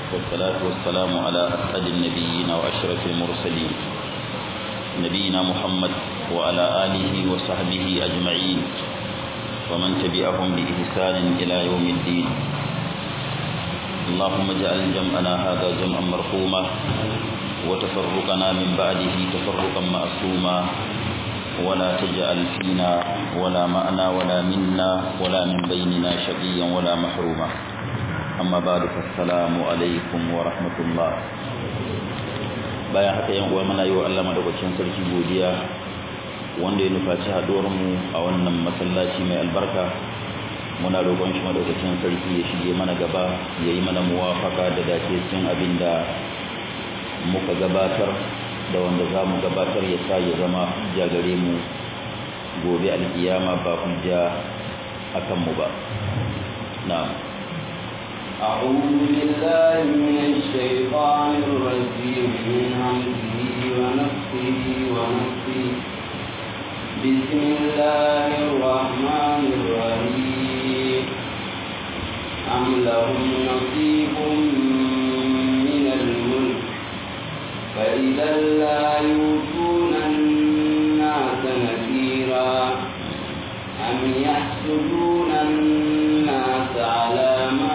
والصلاة والسلام على أسعد النبيين وأشرف المرسلين نبينا محمد وعلى آله وصحبه أجمعين ومن تبعهم بإحسان إلى يوم الدين اللهم اجعل جمعنا هذا جمعا مرحوما وتفرقنا من بعده تفرقا معصوما ولا تجعل فينا ولا معنا ولا منا ولا من بيننا شقيا ولا محروما أما بعد فالسلام عليكم ورحمة الله bayan haka yan uwa muna yi wa Allah madaukakin sarki godiya wanda ya nufaci haduwar mu a wannan masallaci mai albarka muna roƙon shi madaukakin sarki ya shige mana gaba ya yi mana muwafaka da dace cikin abin da muka gabatar da wanda za mu gabatar ya sa ya zama hujja gare mu gobe alkiyama ba hujja a kanmu ba na'am أعوذ بالله من الشيطان الرجيم من همزه ونفسه ونفسه بسم الله الرحمن الرحيم أم لهم نصيب من الملك فإذا لا يؤتون الناس نذيرا أم يحسدون الناس على ما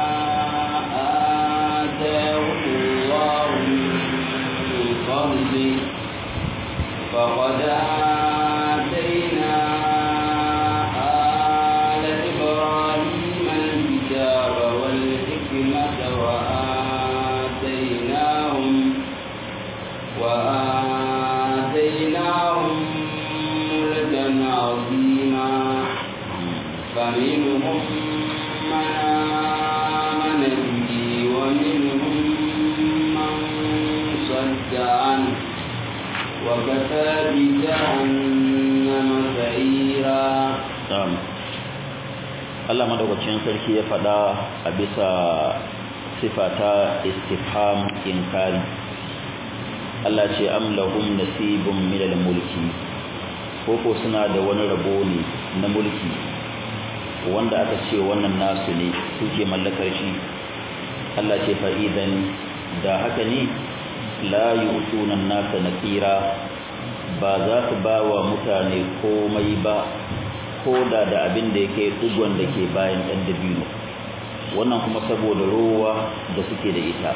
آتاهم الله من فضله فقد آتينا آل إبراهيم الكتاب والحكمة وآتيناهم وآتيناهم ملكا عظيما فمنهم من آمن به ومنهم من صد عنه وكفى بجهنم سعيرا na'am Allah madaukakin sarki ya faɗa a bisa sifata istifham inkari Allah ce am lahum nasibun min mulki koko suna da wani rabo ne na mulki wanda aka ce wannan nasu ne suke mallakar shi Allah ce fa idan da haka ne la yu'tuna an-nasa nakira ba za su ba wa mutane komai ba ko da da abin da yake dugon da ke bayan ɗan dabino wannan kuma saboda rowa da suke da ita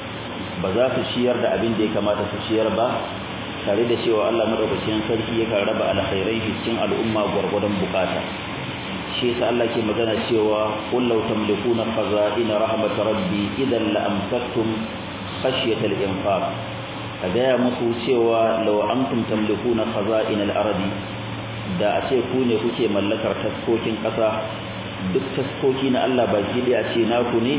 ba za su ciyar da abin da ya kamata su ciyar ba tare da cewa Allah madaukakin sarki yakan raba alkhairai cikin al'umma gwargwadon bukata shi yasa Allah ke magana cewa qul law tamlikuna khaza'ina rahmat rabbi idan la amsaktum khashyata al-infaq a gaya musu cewa law antum tamlikuna khaza'ina al-ardi da a ce ku ne kuke mallakar taskokin ƙasa duk taskoki na Allah baki da ce naku ne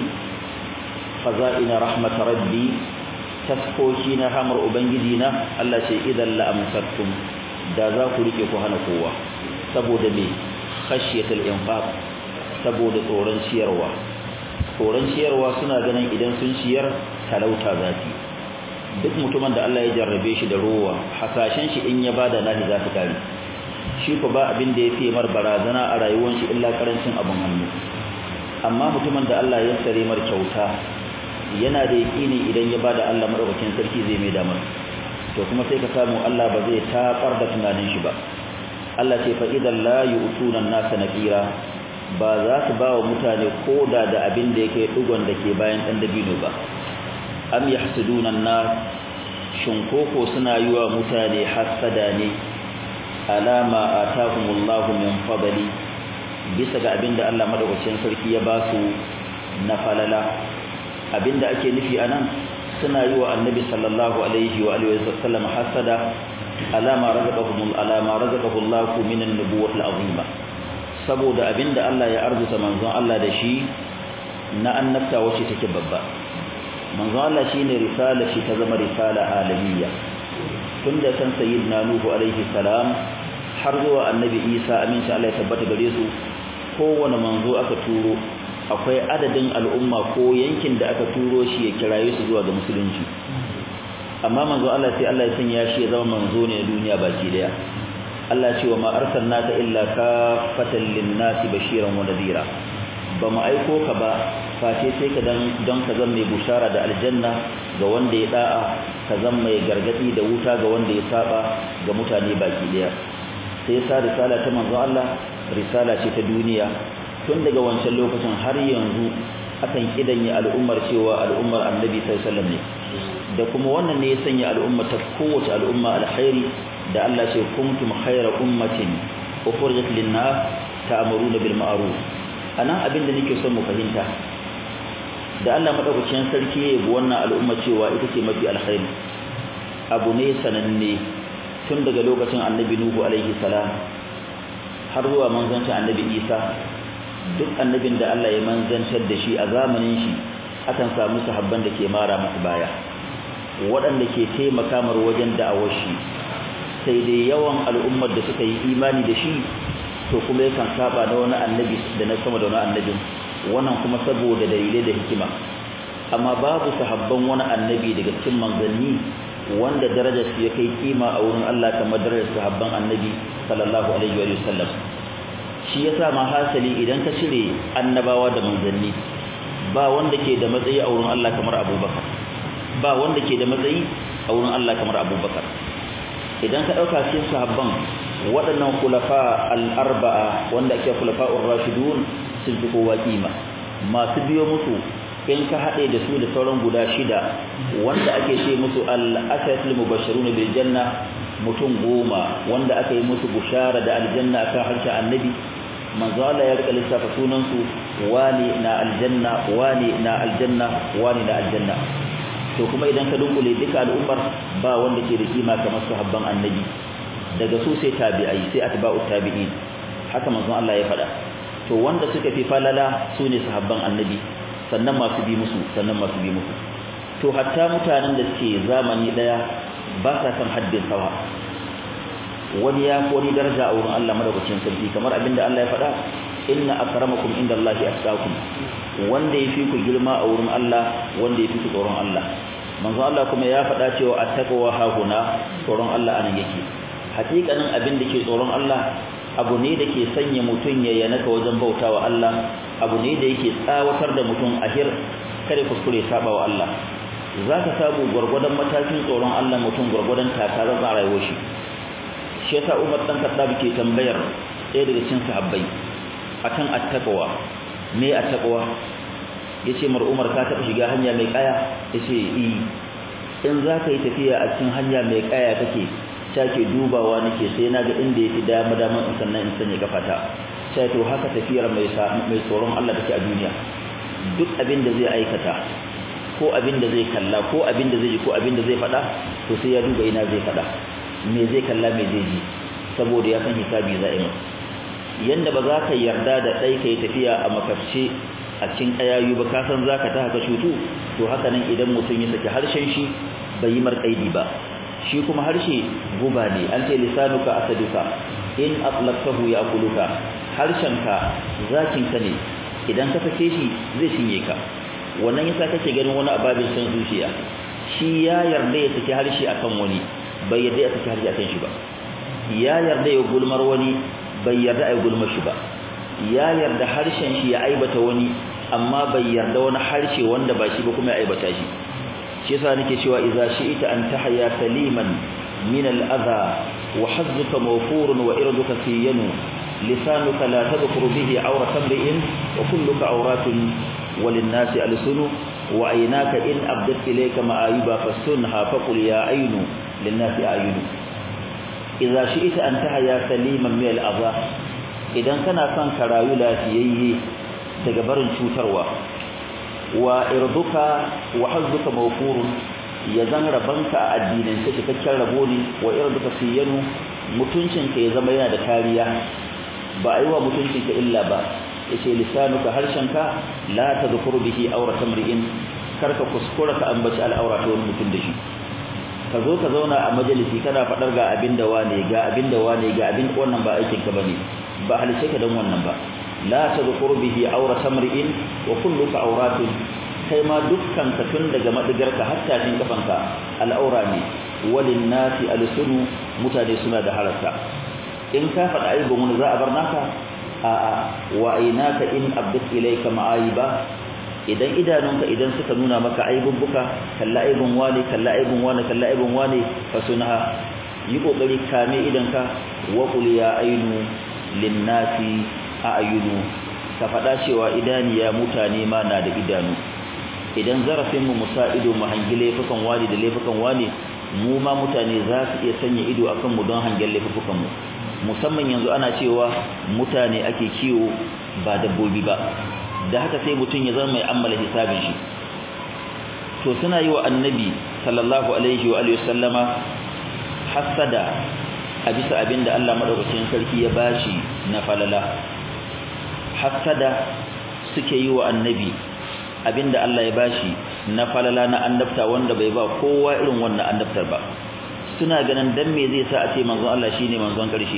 khaza'ina rahmat rabbi taskoki na hamar ubangiji na Allah ce idan la amsaktum da za ku rike ku hana kowa saboda me khashyatul infaq saboda tsoron ciyarwa tsoron ciyarwa suna ganin idan sun ciyar talauta zafi duk mutumin da Allah ya jarrabe shi da rowa hasashen shi in ya bada nahi za su kare shi ko ba abin da ya fi mar barazana a rayuwar shi illa karancin abin hannu amma mutumin da Allah ya sare mar kyauta yana da yakini idan ya bada Allah madaukakin sarki zai mai damar to kuma sai ka samu Allah ba zai tafar da tunanin shi ba Allah ce fa idan la yu'tuna an-nasa nakira ba za su ba wa mutane koda da abin da yake dugon da ke bayan dan dabino ba am yahsuduna an-nas shin koko suna yi wa mutane hasada ne alama atahumullahu min fadli bisa ga abinda Allah madaukakin sarki ya ba su na falala abinda ake nufi anan suna yi wa annabi sallallahu alaihi wa alihi wasallam hasada alama razaqahumul alama razaqahullahu min an-nubuwwati al-azima saboda abinda Allah ya arzuta manzon Allah da shi na annabta wacce take babba manzon Allah shine risala shi ta zama risala alamiyya tunda san sayyidina nuhu alaihi salam har zuwa annabi isa aminci Allah ya tabbata gare su kowane manzo aka turo akwai adadin al'umma ko yankin da aka turo shi ya kiraye su zuwa ga musulunci amma manzo Allah sai Allah ya sanya shi ya zama manzo ne na duniya baki daya Allah ce wa ma arsalnaka illa kafatan lin-nasi bashiran wa nadhira ba mu aiko ka ba face sai ka dan don ka zama mai bushara da aljanna ga wanda ya da'a ka zama mai gargadi da wuta ga wanda ya saba ga mutane baki daya sai sa risala ta manzo Allah risala ce ta duniya tun daga wancan lokacin har yanzu akan kidanye al'ummar cewa al'ummar annabi sallallahu alaihi wasallam ne da kuma wannan ne ya sanya al'umma ta kowace al'umma alkhairi da Allah ce kuntum khayra ummatin ukhrijat lin-nas ta'muruna bil ma'ruf anan abin da nake son mu fahimta da Allah madaukakin sarki ya yi wannan al'umma cewa ita ce mafi alkhairi abu ne sananne tun daga lokacin annabi nuhu alaihi salam har zuwa manzancin annabi isa duk annabin da Allah ya manzantar da shi a zamanin shi akan samu sahabban da ke mara masa baya waɗanda ke taimaka mar wajen da'awar shi sai dai yawan al'ummar da suka yi imani da shi to kuma yakan saba na wani annabi da na sama da wani annabin wannan kuma saboda dalilai da hikima amma babu sahabban wani annabi daga cikin manzanni wanda darajar su ya kai kima a wurin Allah kamar darajar sahabban annabi sallallahu alaihi wa sallam shi yasa ma hasali idan ka cire annabawa da manzanni ba wanda ke da matsayi a wurin Allah kamar Abubakar ba wanda ke da matsayi a wurin Allah kamar Abubakar idan ka dauka cikin sahabban waɗannan khulafa al-arba'a wanda ake khulafa'ur rashidun sun fi kowa kima masu biyo musu in ka haɗe da su da sauran guda shida wanda ake ce musu al-ashatul mubashshirun bil janna mutum goma wanda aka yi musu bushara da aljanna akan harshen annabi manzo Allah ya rika lissafa sunan su wani na aljanna wani na aljanna wani na aljanna to kuma idan ka dunkule duka al'ummar ba wanda ke da kima kamar sahabban annabi daga su sai tabi'ai sai atba'u tabi'in haka manzo Allah ya faɗa to wanda suka fi falala su ne sahabban annabi sannan masu bi musu sannan masu bi musu to hatta mutanen da suke zamani daya ba sa kan haddin sawa wani ya ko ni daraja a wurin Allah madaukakin sarki kamar abinda Allah ya faɗa inna akramakum indallahi atqakum wanda yafi ku girma a wurin Allah wanda yafi ku tsoron Allah manzo Allah kuma ya faɗa cewa attaqwa hahuna tsoron Allah anan yake hakikanin abin da ke tsoron Allah abu ne da ke sanya mutum ya yanaka wajen bautawa Allah abu ne da yake tsawatar da mutum a hir kare kuskure saba wa Allah zaka samu gurgurdan matakin tsoron Allah mutum gurgurdan takarar a rayuwar shi shi yasa Umar dan Khattab ke tambayar ɗaya daga cikin sahabbai akan attaqwa me attaqwa yace mar Umar ka taɓa shiga hanya mai kaya yace i in zaka yi tafiya a cikin hanya mai kaya kake take dubawa nake sai naga inda yafi dama dama in sannan in sanya kafata sai to haka tafiyar mai mai tsoron Allah take a duniya duk abin da zai aikata ko abin da zai kalla ko abin da zai ji ko abin da zai faɗa to sai ya duba ina zai faɗa me zai kalla me zai ji saboda ya san hisabi za a yi yanda ba za ka yarda da ɗai ka yi tafiya a makafce a cikin ƙayayu ba ka san za ka ta haka shutu to haka nan idan mutum ya saki harshen shi bai yi marƙaidi ba shi kuma harshe guba ne an ce lisanuka asaduka in atlaqtahu ya'kuluka harshenka zakinka ne idan ka sake shi zai cinye ka wannan yasa kake ganin wani ababin san zuciya shi ya yarda ya saki harshe akan wani bai yarda ya saki harshe akan shi ba ya yarda ya gulmar wani bai yarda ai gulmar shi ba ya yarda harshen shi ya aibata wani amma bai yarda wani harshe wanda ba shi ba kuma ya aibata shi shi yasa nake cewa idza shi'ita an tahya saliman min al-adha wa hazzuka mawfurun wa irduka siyanu lisanuka la tadhkuru bihi awratan bi'in wa kulluka awratun وللناس ألسن وعيناك إن أبدت إليك مآيبا فسنها فقل يا عين للناس أعين إذا شئت أن تحيا سليما من الأذى إذا كان كان كرايو لا تييه تجبر شوتروا وإرضك وحظك موفور يزن ربنك الدين تتككر ربوني وإرضك سينو mutuncinka ya zama yana da kariya ba a yi wa mutuncinka illa ba yace lisanuka harshenka la tadhkuru bihi awratan ri'in karka kuskura ka ambaci al'aura ta wani mutum da shi ka zo ka zauna a majalisi kana fadar ga abin da wane ga abin da wane ga abin wannan ba aikin ka bane ba halice ka dan wannan ba la tadhkuru bihi awratan ri'in wa kulluka awratun kai ma dukkan ka tun daga madigarka hatta cikin kafanka al'aura ne walin nasi alsunu mutane suna da haraka in ka faɗa aibin wani za a bar naka a'a wa aynaka in abdat ilayka ma'aiba idan idanunka idan suka nuna maka aibubbuka kalla aibun wani kalla aibun wani kalla aibun wani fasunha yi kokari kame idanka wa qul ya ainu linnasi a'yunu ka faɗa cewa idaniya mutane ma na da idanu idan zarafin mu musa ido mu hangi laifukan wani da laifukan wani mu ma mutane za su iya sanya ido akan mu don hangen laifukan mu musamman yanzu ana cewa mutane ake kiwo ba dabbobi ba da haka sai mutum ya zama mai ammala hisabin shi to suna yi wa annabi sallallahu alaihi wa alihi wasallama hasada a bisa abinda Allah madaukakin sarki ya bashi na falala hasada suke yi wa annabi abinda Allah ya bashi na falala na annabta wanda bai ba kowa irin wannan annabtar ba suna ganin dan me zai sa a ce manzon Allah shine manzon karshe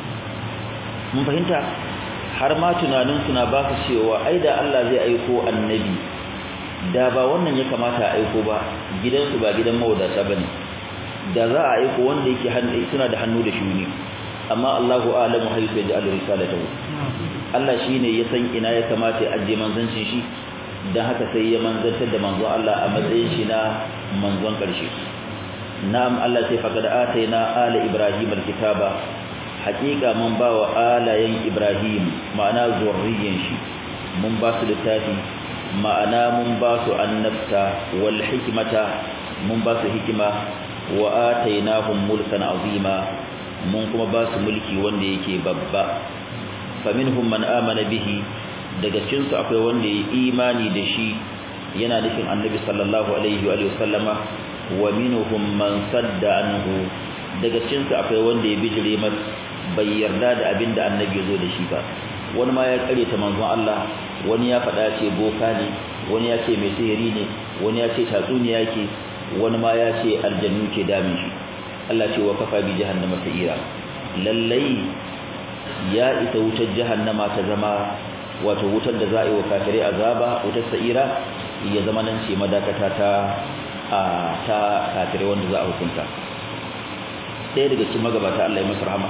mun fahimta har ma tunanin suna ba su cewa ai da Allah zai aiko annabi da ba wannan ya kamata a aiko ba gidansu ba gidan mawadata bane da za a aiko wanda yake hannu suna da hannu da shuni amma Allahu a'lamu haythu yaj'alu risalatahu Allah shine ya san ina ya kamata ya ajiye manzancin shi dan haka sai ya manzantar da manzon Allah a matsayin shi na manzon karshe na'am Allah sai faqad ataina ala ibrahim alkitaba haqiqa mun ba wa alayen ibrahim ma'ana zurriyan shi mun ba su littafi ma'ana mun ba su annabta wal hikmata mun ba su hikima wa atainahum mulkan azima mun kuma ba su mulki wanda yake babba faminhum man amana bihi daga cikin su akwai wanda ya imani da shi yana nufin annabi sallallahu alaihi wa sallama wa minhum man sadda anhu daga cikin su akwai wanda ya bijire mas bai yarda da abinda annabi ya zo da shi ba wani ma ya kare ta manzon Allah wani ya faɗa ce boka ne wani ya ce mai sihiri ne wani ya ce tatsuniya ke wani ma ya ce aljannu ke damin shi Allah ce wa kafa bi jahannama sa'ira lallai ya isa wutar jahannama ta zama wato wutar da za a yi wa kafirai azaba wutar sa'ira ya zama nan ce madakata ta a ta kafirai wanda za a hukunta ɗaya daga cikin magabata Allah ya masa rahama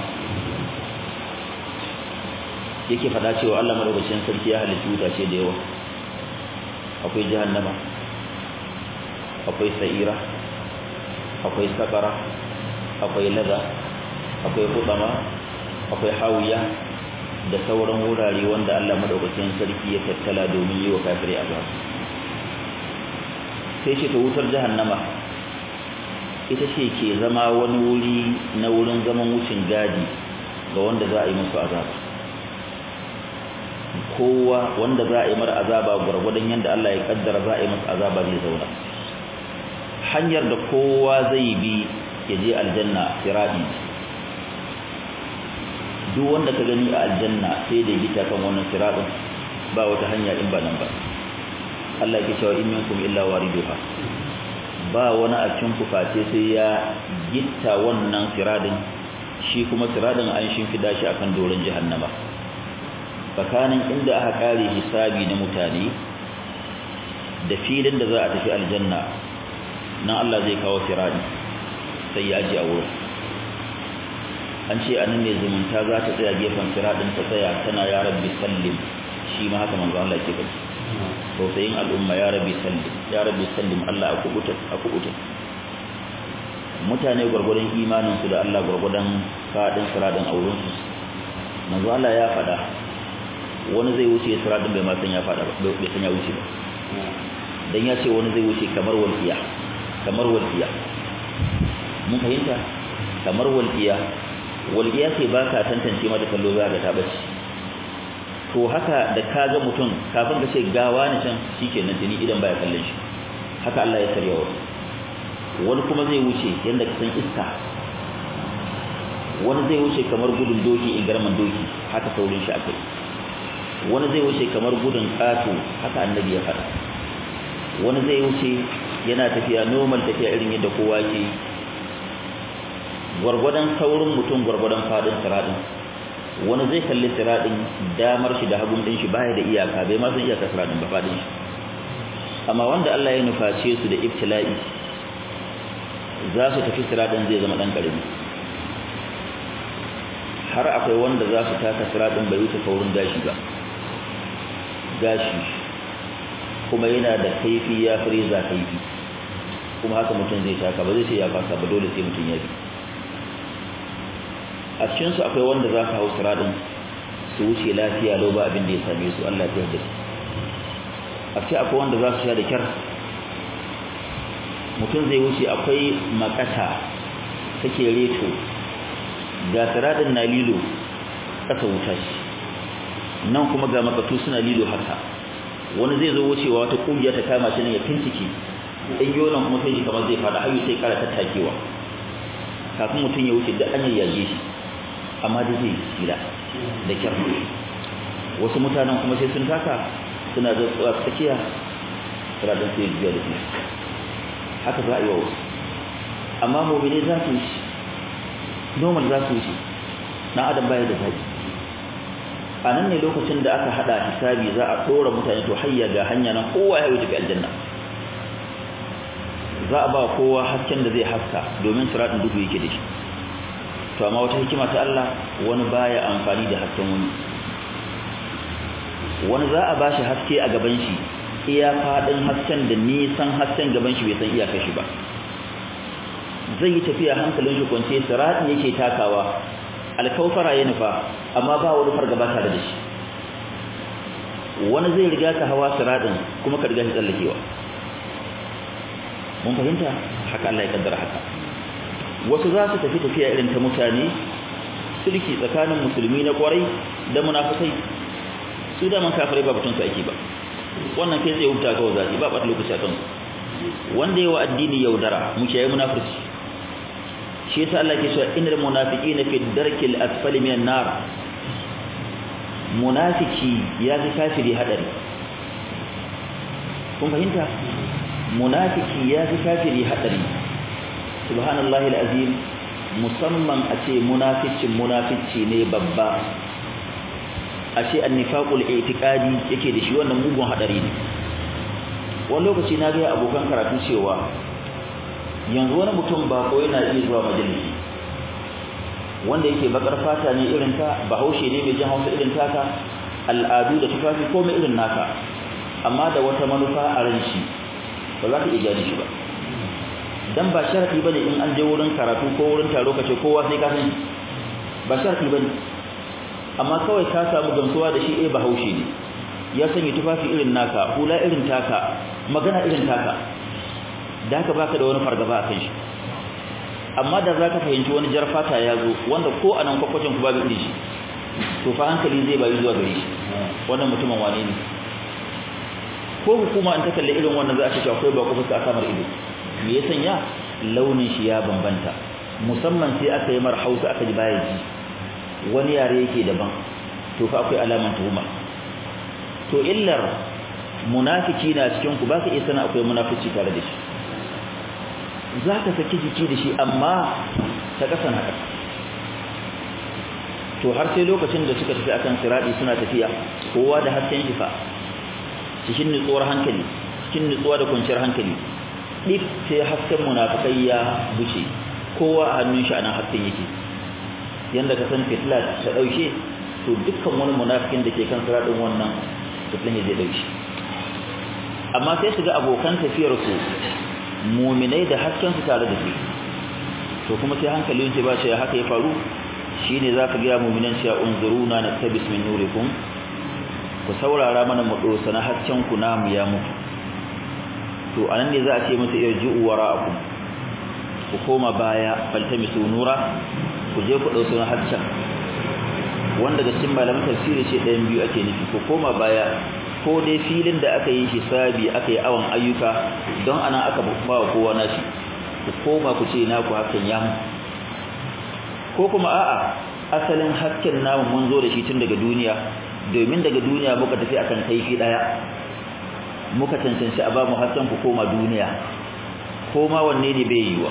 yake faɗa cewa Allah madaukakin sarki ya halitta wutace da yawa akwai jahannama akwai sa'ira akwai sakara akwai laza akwai hudama akwai hawiya da sauran wurare wanda Allah madaukakin sarki ya tattala domin yi wa kafirai azab sai ce ta wutar jahannama ita ce ke zama wani wuri na wurin zaman wucin gadi ga wanda za a yi musu azab kowa wanda za a yi mara azaba gwargwadon yadda Allah ya kaddara za a yi masa azaba zai zauna hanyar da kowa zai bi ya je aljanna sirati duk wanda ka gani a aljanna sai da gita kan wannan siratin ba wata hanya in ba nan ba Allah ya cewa in minkum illa wariduha ba wani a cikin ku face sai ya gitta wannan siratin shi kuma siratin an shimfida shi akan doron jahannama tsakanin inda aka kare hisabi na mutane da filin da za a tafi aljanna nan Allah zai kawo firadi sai ya aje a wurin an ce anan ne zumunta za ta tsaya gefen firadin ta tsaya tana ya rabbi sallim shi ma haka manzo Allah ke faɗi tausayin al'umma ya rabbi sallim ya rabbi sallim Allah a kubuta a kubuta mutane gwargwadon imanin su da Allah gwargwadon fadin firadin auren su manzo Allah ya faɗa wani zai wuce firadin bai ma san ya faɗa ba bai san ya wuce ba dan ya ce wani zai wuce kamar walqiya kamar walqiya mun fahimta kamar walqiya walqiya ce ba ka tantance mata kallo za ka ta bace to haka da ka ga mutum kafin ka ce gawa ne can shikenan tuni idan baya kallon shi haka Allah ya sarya wa wani kuma zai wuce yanda ka san iska wani zai wuce kamar gudun doki in garman doki haka saurin shi akai wani zai wuce kamar gudun kato haka annabi ya faɗa wani zai wuce yana tafiya normal tafiya irin yadda kowa ke gwargwadon saurin mutum gwargwadon fadin siradin wani zai kalli siradin damar shi da hagun din shi baya da iyaka bai ma san iyaka siradin ba fadin shi amma wanda Allah ya nuface su da ibtila'i za su tafi siradin zai zama dan karami har akwai wanda za su taka siradin bai wuce saurin gashi ba gashi kuma yana da kaifi ya reza kaifi kuma haka mutum zai taka ba zai ce ya fasa ba dole sai mutum ya bi a cikinsu akwai wanda za ka hau siradin su wuce lafiya lau ba abin da ya same su Allah ya yarda a ce akwai wanda za su sha da kyar mutum zai wuce akwai makata take reto ga siradin na lilo ƙasa wuta shi nan kuma ga makatu suna lilo haka wani zai zo wucewa wata kungiya ta kama shi ne ya fincike in yonan kuma sai shi kamar zai fada hayu sai kara tattakewa kafin mutum ya wuce da an yayyage shi amma dai zai tsira da kyar wasu mutanen kuma sai sun taka suna da tsakiya siradin sai juya da su haka za a yi wa wasu amma mobile za su wuce normal za su wuce dan adam baya da zaki a nan ne lokacin da aka hada hisabi za a dora mutane to hayya ga hanya nan kowa ya wuce aljanna za a ba kowa hasken da zai haska domin siratin duhu yake da shi to amma wata hikima ta Allah wani baya amfani da hasken wani wani za a bashi haske a gaban shi iya fadin hasken da nisan hasken gaban shi bai san iyakar shi ba zai yi tafiya hankalin shi kwance siratin yake takawa alkaufara ya nufa amma ba wani fargaba tare da shi wani zai riga ka hawa siratin kuma ka riga shi tsallakewa mun fahimta haka Allah ya kaddara haka wasu za su tafi tafiya irin ta mutane sulki tsakanin musulmi na kwarai da munafikai su da man kafirai ba batun su ake ba wannan kai zai huta kawai zaki ba bata lokaci a kansu wanda yawa addini yaudara mu kiyaye munafurci shi yasa Allah ke cewa innal munafiqina fi darkil asfali minan nar munafiki ya fi kafiri hadari kun fahimta munafiki ya fi kafiri hadari subhanallahi alazim musamman a ce munaficin munafici ne babba a ce annifaqul i'tiqadi yake da shi wannan mugun hadari ne wani lokaci na ga abokan karatu cewa yanzu wani mutum ba ko yana iya zuwa majalisi wanda yake bakar fata ne irin ta bahaushe ne mai jin hausa irin taka al'adu da tufafi ko mai irin naka amma da wata manufa a ran shi ba za ka iya gane shi ba dan ba sharadi bane in an je wurin karatu ko wurin taro kace kowa sai ka san ba sharadi bane amma kawai ka samu gamsuwa da shi eh bahaushe ne ya sanya tufafi irin naka hula irin taka magana irin taka da haka baka da wani fargaba akan shi amma da zaka fahimci wani jar fata ya zo wanda ko anan kwakwacin ku babu irin shi to fa hankali zai bayi zuwa gare shi wannan mutumin wane ne ko hukuma an ta kalle irin wannan za a ce akwai ba ku fuska samar ido me ya sanya launin shi ya bambanta musamman sai aka yi mar hausa aka ji baya ji wani yare yake daban to fa akwai alaman tuhuma to illar munafiki na cikin ku baka iya sana akwai munafici tare da shi zaka saki jiki da shi amma ta kasan haka to har sai lokacin da suka tafi akan siradi suna tafiya kowa da hasken shi fa cikin nutsuwar hankali cikin nutsuwa da kwanciyar hankali dik sai hasken munafikai ya buce kowa a hannun shi anan hasken yake yanda ka san fitla ta dauke to dukkan wani munafikin da ke kan siradin wannan fitlan zai dauke amma sai su ga abokan tafiyar su mu'minai da hasken su tare da su to kuma sai hankalin shi ba shi haka ya faru shine zaka ga mu'minan cewa unzuruna naktabis min nurikum ku saurara mana mu dosa na hasken ku namu ya mutu to anan ne za a ce musu irji'u wara'akum ku koma baya faltamisu nura ku je ku dauso na hasken wanda daga cikin malaman tafsiri ce ɗayan biyu ake nufi ku koma baya ko dai filin da aka yi hisabi aka yi awon ayyuka don ana aka ba wa kowa nashi ku koma ku ce naku hakan ya mutu ko kuma a'a asalin hasken namu mun zo da shi tun daga duniya domin daga duniya muka tafi akan kaifi daya muka cancanci a ba mu hasken ku koma duniya ko ma wanne ne bai yiwa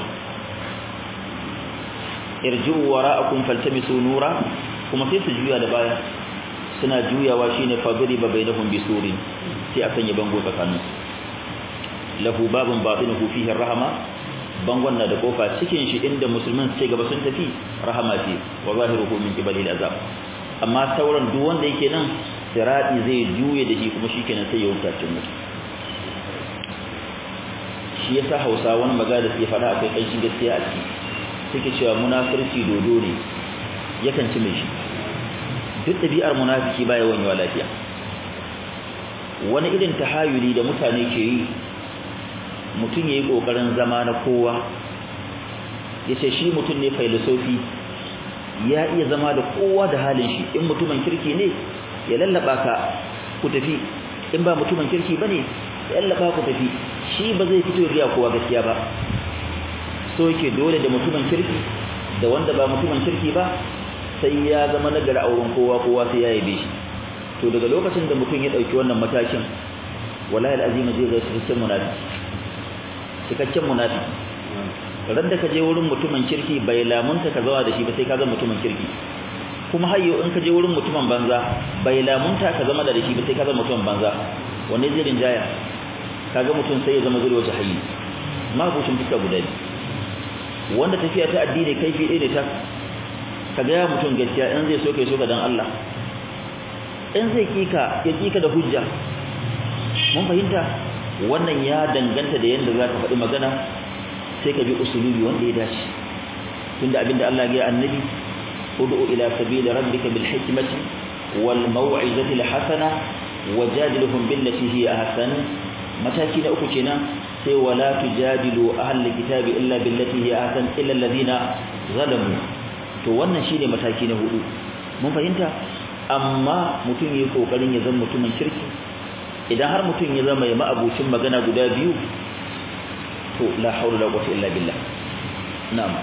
irji'u wara'akum faltamisu nura kuma sai su juya da baya suna juyawa shine fadriba bainahum bisurin sai akan yi bango tsakanin lahu babun batinuhu fihi rahma bangon na da kofa cikin shi inda musulmin suke gaba sun tafi rahama ce wa zahiruhu min qibali azab amma sauran duk wanda yake nan sirati zai juye da shi kuma shikenan sai ya huta cin mutu shi yasa Hausa wani magana da suke fada akwai kanshin gaskiya a ciki suke cewa munafirci dodo ne yakan ci mai shi duk ɗabi'ar munafiki baya wanyewa lafiya wani irin tahayuli da mutane ke yi mutum ya yi ƙoƙarin zama na kowa ya ce shi mutum ne filosofi ya iya zama da kowa da halin shi in mutumin kirki ne ya lallaba ka ku tafi in ba mutumin kirki ba ne ya lallaba ku tafi shi ba zai fito riya kowa gaskiya ba so yake dole da mutumin kirki da wanda ba mutumin kirki ba sai ya zama nagari a wurin kowa kowa sai ya yabe shi to daga lokacin da mutum ya dauki wannan matakin wallahi alazim zai ga cikakken munafiki cikakken munafiki ran da ka je wurin mutumin kirki bai lamunta ka zawa da shi ba sai ka ga mutumin kirki kuma hayyo in ka je wurin mutumin banza bai lamunta ka zama da shi ba sai ka ga mutumin banza wanne zai rinjaya kaga mutum sai ya zama zuri wata hayyi ma bucin fuska guda biyu wanda tafiya ta addini kaifi ɗaya ne ta ka ga mutum gaskiya in zai so kai so ka dan Allah in zai kika ya kika da hujja mun fahimta wannan ya danganta da yanda zaka faɗi magana sai ka bi usulubi wanda ya dace tunda abinda Allah ya annabi ud'u ila sabili rabbika bil hikmati wal maw'izati al hasana wajadilhum billati hiya ahsan mataki na uku kenan sai wala tujadilu ahlul kitabi illa billati hiya ahsan illa alladhina zalamu to wannan shine mataki na hudu mun fahimta amma mutum yayi kokarin ya zama mutumin kirki idan har mutum ya zama ya ma'abucin magana guda biyu to la haula la quwwata illa billah na'am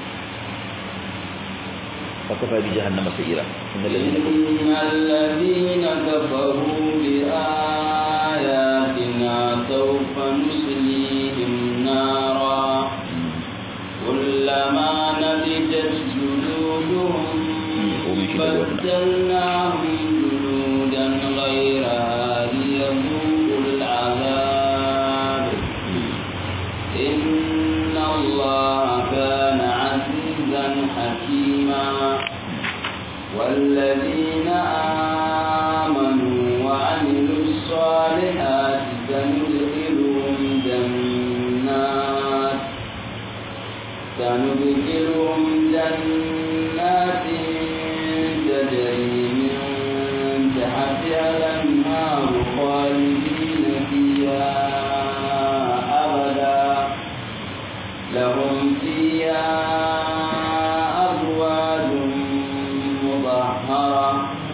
فكفى بجهنم سعيرا إن الذين إن الذين كفروا بآياتنا سوف نسليهم نارا كلما نضجت جلودهم بدلناهم جلودا غيرها ليذوقوا العذاب إن الله كان عزيزا حكيما والذين آمنوا وعملوا الصالحات سندخلهم جنات سندخلهم جنات تجري من تحتها الأنهار خالدين فيها أبدا لهم فيها أزواج مطهرة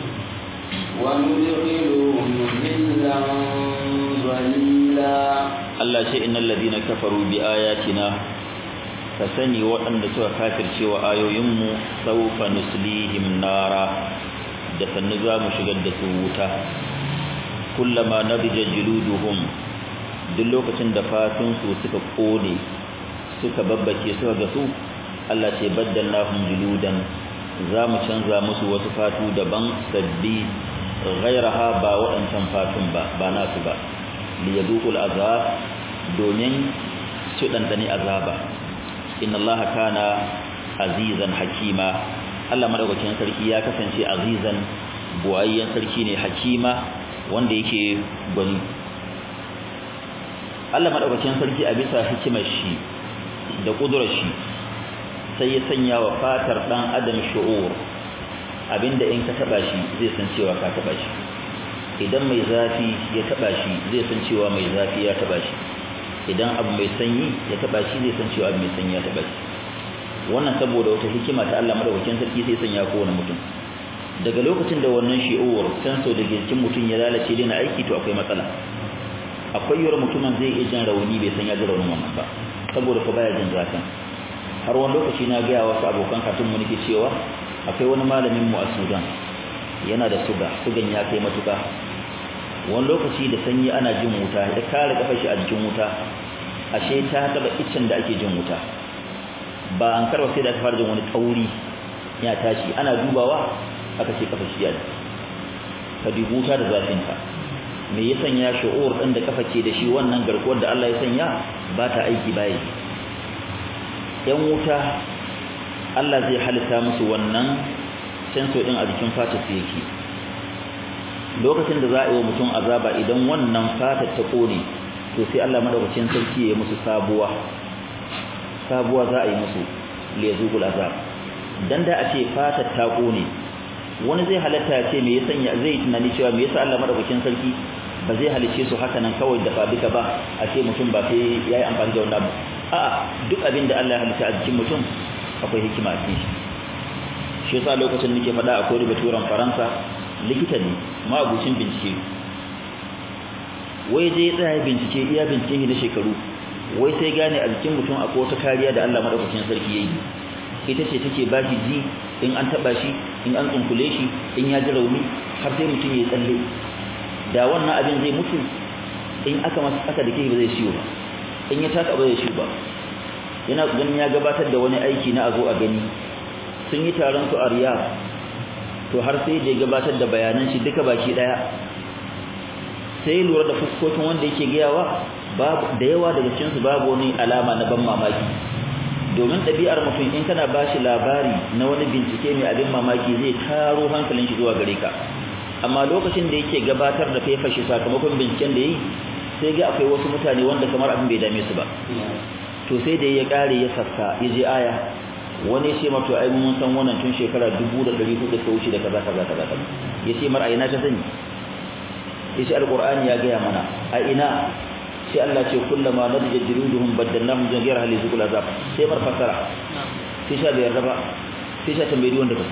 وندخلهم ظلا ظليلا Allah ce innal ladina kafaru bi ayatina ka sani waɗanda suka kafirce wa ayoyinmu sawfa nuslihim nara da sannu za mu shigar da su wuta kullama nabija juluduhum duk lokacin da fatun su suka kone suka babbake suka ga su Allah ce baddalnahum juludan za mu canza musu wasu fatu daban sabbi ghairaha ba waɗancan fatun ba ba nasu ba liyaduqul azab domin su dandani azaba inna allaha kana azizan hakima Allah madaukakin sarki ya kasance azizan buwayyen sarki ne hakima wanda yake gwani Allah madaukakin sarki a bisa hikimar shi da kudurar shi sai ya sanya wa fatar dan adam shu'ur abinda in ka taba shi zai san cewa ka taba shi idan mai zafi ya taba shi zai san cewa mai zafi ya taba shi idan abu mai sanyi ya taba shi zai san cewa abu mai sanyi ya taba shi wannan saboda wata hikima ta Allah madaukakin sarki sai sanya kowane mutum daga lokacin da wannan shi'uwar sensor da jikin mutum ya lalace dai na aiki to akwai matsala akwai yawar mutumin zai iya jin rauni bai san ya ji raunin wannan ba saboda ko baya jin zafin har wani lokaci na gaya wasu abokan katun mu nake cewa akwai wani malamin mu a Sudan yana da suga sugan ya kai matuka wani lokaci da sanyi ana jin wuta ya kare kafar shi a jikin wuta ashe ta taba iccen da ake jin wuta ba an karba sai da ta fara jin wani tauri ya tashi ana dubawa aka ce kafar shi ya ka dubi wuta da zafin ta me ya sanya shu'ur din da kafa ke da shi wannan garkuwar da Allah ya sanya ba ta aiki baya yan wuta Allah zai halitta musu wannan sensor din a jikin fatar su yake lokacin da za a yi wa mutum azaba idan wannan fatar ta kone to sai Allah madaukakin sarki ya musu sabuwa sabuwa za a yi musu liyazuqul azab dan da a ce fata ta kone wani zai halatta ya ce me ya sanya zai tunani cewa me yasa Allah madaukakin sarki ba zai halice su haka nan kawai da fabika ba a ce mutum ba sai yayi amfani da wannan a'a duk abin da Allah ya halitta a jikin mutum akwai hikima a cikin shi shi yasa lokacin nake faɗa akwai rubaturan Faransa likita ne mabucin bincike wai je tsaya bincike iya bincike na shekaru wai sai gane a jikin mutum akwai wata kariya da Allah madaukakin sarki yayi ita ce take ba shi ji in an taba shi in an tsunkule shi in ya ji rauni har sai mutum ya tsalle da wannan abin zai mutu in aka masa aka dake ba zai ciwo ba in ya taka ba zai ciwo ba yana ganin ya gabatar da wani aiki na azo a gani sun yi taron su a Riyadh to har sai da gabatar da bayanan shi duka baki daya sai lura da fuskokin wanda yake gayawa babu da yawa daga cikin su babu wani alama na ban mamaki domin ɗabi'ar mutum in kana bashi labari na wani bincike mai abin mamaki zai taro hankalin shi zuwa gare ka amma lokacin da yake gabatar da faifar shi sakamakon binciken da yi sai ga akwai wasu mutane wanda kamar abin bai dame su ba to sai da ya kare ya sassa ya je aya wani ce mato ai mun san wannan tun shekara 1400 ta wuce da kaza kaza kaza ya ce mar aina ta sani ya ce alqur'ani ya gaya mana a ina sai Allah ce kullama nadja juluduhum baddalnahum ghayra hal yuzqul azab sai mar fasara sai sha bai yarda ba sai sha tambayi wanda kaso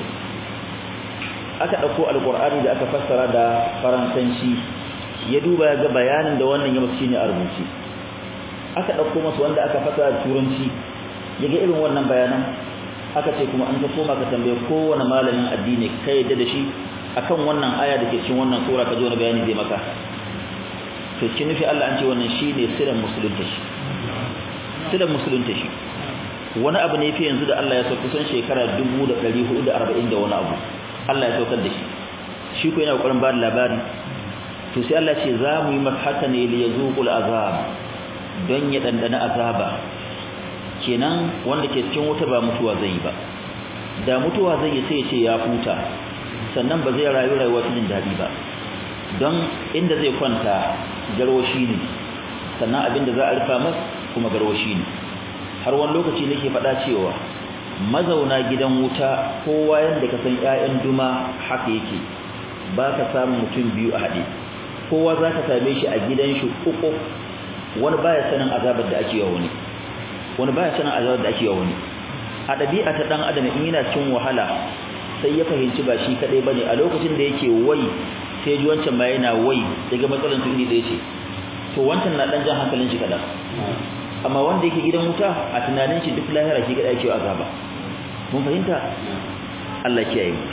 aka dauko alqur'ani da aka fassara da faransanci ya duba ya ga bayanin da wannan ya musu shine a rubuce aka dauko masa wanda aka fassara da turanci ya ga irin wannan bayanan aka ce kuma an ka koma ka tambaye kowane malamin addini kai yadda da shi akan wannan aya da ke cikin wannan sura ka ji wani bayani zai maka to kin nufi Allah an ce wannan shine sirrin musulunta shi sirrin musulunta shi wani abu ne fi yanzu da Allah ya so kusan shekara 1440 da wani abu Allah ya saukar da shi shi ko yana kokarin ba da labari to sai Allah ce za mu yi maka haka ne li yazuqul azab don ya dandana azaba kenan wanda ke cikin wuta ba mutuwa zai yi ba da mutuwa zai yi sai ya ce ya huta sannan ba zai rayu rayuwa cikin dadi ba don inda zai kwanta garwashi ne sannan abinda za a rufa masa kuma garwashi ne har wani lokaci nake faɗa cewa mazauna gidan wuta kowa yanda ka san ƴaƴan duma haka yake ba ka samu mutum biyu a haɗe kowa za ka same shi a gidan shi uku wani baya sanin azabar da ake yawa wani wani baya sanin azabar da ake yawa wani a ɗabi'a ta ɗan adam in yana cin wahala sai ya fahimci ba shi kaɗai bane a lokacin da yake wai sai ji wancan ma yana wai daga matsalan su iri ɗaya ce to wancan na ɗan jan hankalin shi kaɗan amma wanda yake gidan wuta a tunanin shi duk lahira shi kaɗai ake azaba mun fahimta Allah kiyaye mu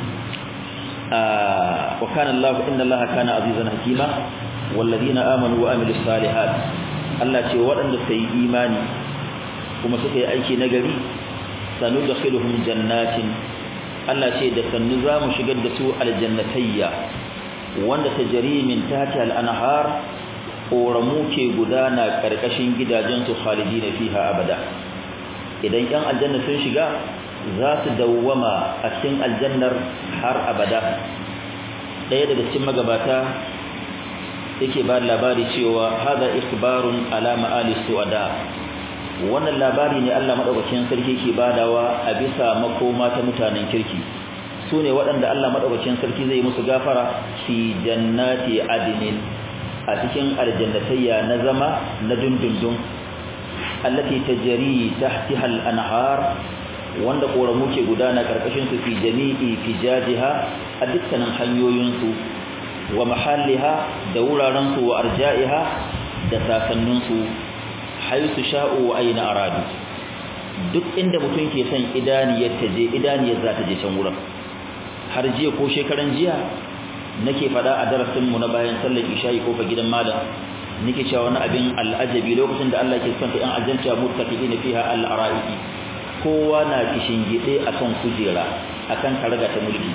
wa kana Allah inna Allah kana azizan hakima walladhina amanu wa amilus salihat Allah ce waɗanda suka yi imani kuma suka yi aiki nagari sanu dakhiluhum jannatin Allah ce da sannu za mu shigar da su aljannatayya wanda tajri min tahtiha al-anhar ƙoramu ke gudana ƙarƙashin gidajensu khalidina fiha abada idan ƴan aljanna sun shiga za su dawwama a cikin aljannar har abada ɗaya daga cikin magabata yake ba labari cewa hada ikhbarun ala ma'ali su'ada wannan labari ne Allah madaukakin sarki ke badawa a bisa makoma ta mutanen kirki su ne waɗanda Allah madaukakin sarki zai musu gafara fi jannati adnin a cikin aljannatayya na zama na dundundun allati tajri tahtiha al-anhar wanda koramu ke gudana karkashin su fi jami'i fijajiha a dukkanin hanyoyin su wa mahalliha da wuraren su wa arja'iha da sasannin su haisu sha'u wa aina aradu duk inda mutum ke son idaniyar ta je idaniyar za ta je can wurin har jiya ko shekaran jiya nake fada a darasin mu na bayan sallar isha'i ko fa gidan malam nake cewa wani abin al'ajabi lokacin da Allah ke son ta yan aljanta muttaqin fiha al-ara'iki kowa na kishin gide akan kujera akan karaga ta mulki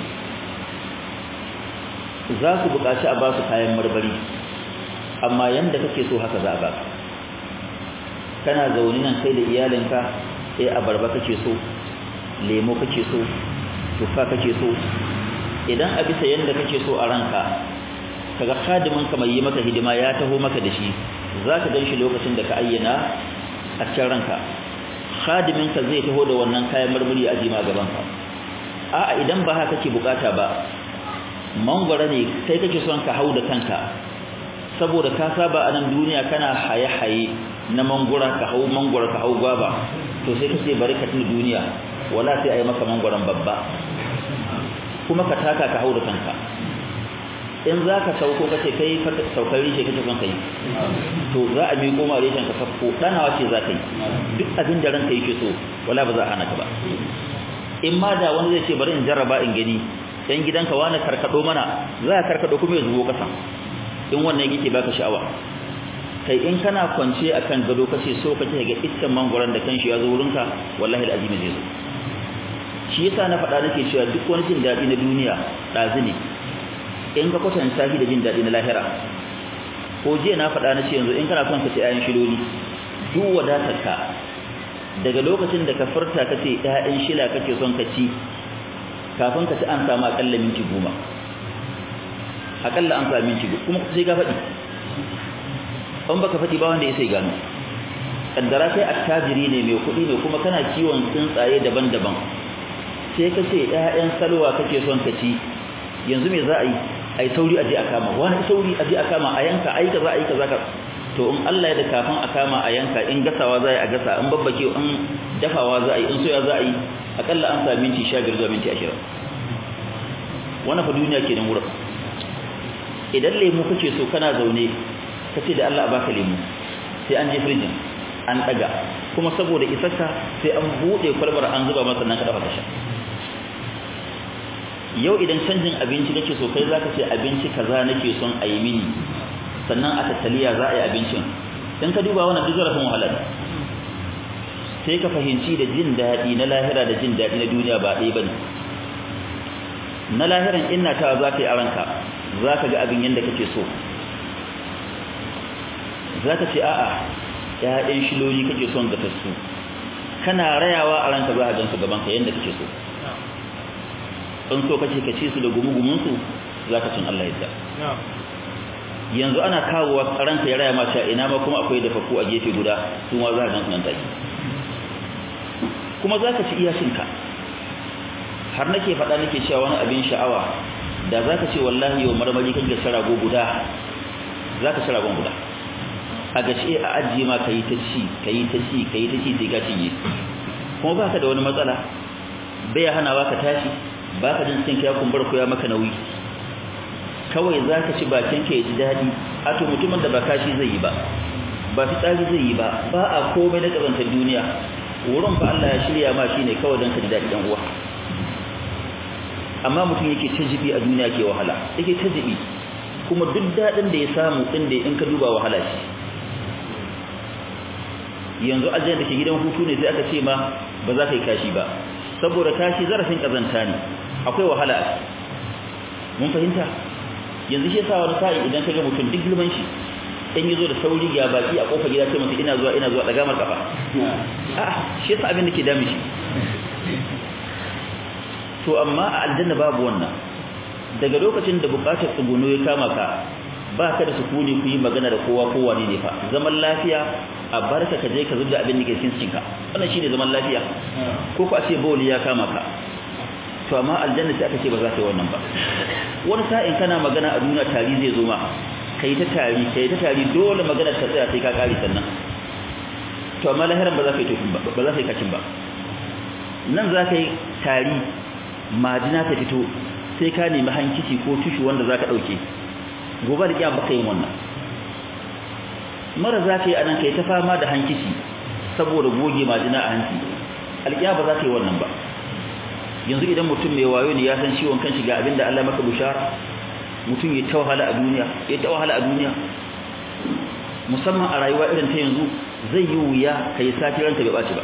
za su buƙaci a ba su kayan marmari amma yanda kake so haka za a baka kana zaune nan kai da iyalinka sai abarba kake so lemo kake so tuffa kake so idan a bisa yanda kake so a ranka kaga khadimin ka mai yi maka hidima ya taho maka da shi zaka ganshi lokacin da ka ayyana a cikin ranka khadimin ka zai taho da wannan kayan marmari a jima gaban ka a'a idan ba haka kake bukata ba mangwara ne kai kake son ka hau da kanka saboda ka saba a nan duniya kana haye-haye na mangwara ka hau mangwara ka hau gwaba to sai kace bari ka tuna duniya wala sai ayi maka mangwaran babba kuma ka taka ka hau da kanka in za ka sauko kace kai saukar rishe kace son kai to za a miƙo ma reshen ka sakko danawa ce za ka yi duk abin da ranka yake so wala ba za a hana ka ba in ma da wani zai ce bari in jarraba in gani dan gidanka wani karkado mana za ka karkado kuma ya zubo kasa in wannan yake baka sha'awa kai in kana kwance akan gado kace so kake ga iskan mangoron da kanshi ya zo wurinka wallahi alazimi zai zo shi yasa na faɗa nake cewa duk wani jin daɗi na duniya ɗazi ne in ka kwatanta shi da jin daɗi na lahira ko jiya na faɗa na ce yanzu in kana son ka ci ayan shiloli duk wadatarka daga lokacin da ka furta ka ce ƴaƴan shila kake son ka ci kafin ka ci an samu akalla minti goma akalla an samu minti goma kuma sai ka faɗi an baka faɗi ba wanda ya sai gano kaddara kai attajiri ne mai kuɗi ne kuma kana kiwon tsuntsaye daban-daban sai ka ce ƴaƴan salwa kake son ka ci yanzu me za a yi ai sauri aje a kama wani sauri aje a kama a yanka ai kaza ai kaza to in Allah ya da kafin a kama a yanka in gasawa za a yi a gasa in babbake in dafawa za a yi in soya za a yi akalla an sa minti 15 zuwa minti 20 wannan fa duniya kenan wurin idan lemu kake so kana zaune kace da Allah a baka lemu sai an je firjin an daga kuma saboda isarka sai an bude kwalbar an zuba masa nan ka dafa ka sha yau idan canjin abinci kake so kai zaka ce abinci kaza nake son a yi mini sannan a tattaliya za a yi abincin in ka duba wannan duk zarafin wahala ne sai ka fahimci da jin daɗi na lahira da jin daɗi na duniya ba ɗaya bane na lahiran inna ta za ka yi a ranka za ka ga abin yadda kake so za ka ce a'a ‘ya'yan shiloli kake son ga tassu kana rayawa a ranka za a gansu gabanka yadda kake so in so kace ka ci su da gumugumunsu za ka cin Allah yadda yanzu ana kawowa ranka ya raya mata ina ma kuma akwai dafafu a gefe guda su ma za ka gansu nan take kuma za ka ci iyashinka har nake faɗa nake cewa wani abin sha'awa da za ka ce wallahi yau marmari kan gasa rago guda za ka ci ragon guda a gashi a ajiye ma ka yi ta ci ka yi ta ci ka yi ta ci sai ka cinye kuma ba ka da wani matsala bai hana ba ka tashi ba ka jin cikin ya kumbar ko ya maka nauyi kawai za ka ci bakin ka ya ji daɗi a to mutumin da ba kashi zai yi ba ba fitsari zai yi ba ba a komai na ƙazantar duniya wurin fa Allah ya shirya ma shine kawai don ka ji daɗi ɗan uwa amma mutum yake ta jibi a duniya ke wahala yake ta jibi kuma duk daɗin da ya samu ɗin da in ka duba wahala shi yanzu ajiyar da ke gidan hutu ne sai aka ce ma ba za ka yi kashi ba saboda kashi zarafin ƙazanta ne akwai wahala a mun fahimta yanzu shi yasa wani sa'i idan ka ga mutum duk girman shi in yi zo da sauri ga baki a kofar gida sai mutum ina zuwa ina zuwa daga mar kafa a'a shi yasa abin da ke dami shi to amma a aljanna babu wannan daga lokacin da bukatar tsuguno ya kama ka ba ka da sukuni ku yi magana da kowa kowa ne fa zaman lafiya a barka ka je ka zubda abin da ke cikin cikinka wannan shine zaman lafiya ko ku a ce bawli ya kama ka to amma aljanna sai aka ce ba za ka yi wannan ba wani sa'in kana magana a duniya tari zai zo ma kai ta tari kai ta tari dole magana ta tsaya sai ka kare sannan to amma lahiran ba za ka yi tofin ba ba za ka yi kacin ba nan za ka yi tari majina ta fito sai ka nemi hankici ko tushu wanda za ka ɗauke gobe da kiyama baka yin wannan mara za ka yi anan kai ta fama da hankici saboda goge majina a hanci alƙiyama ba za ka yi wannan ba yanzu idan mutum mai wayo ne ya san ciwon kan shiga abinda Allah maka bushara mutum ya tawahala a duniya ya tawahala a duniya musamman a rayuwa irin ta yanzu zai yi wuya kai sati ranta bai baci ba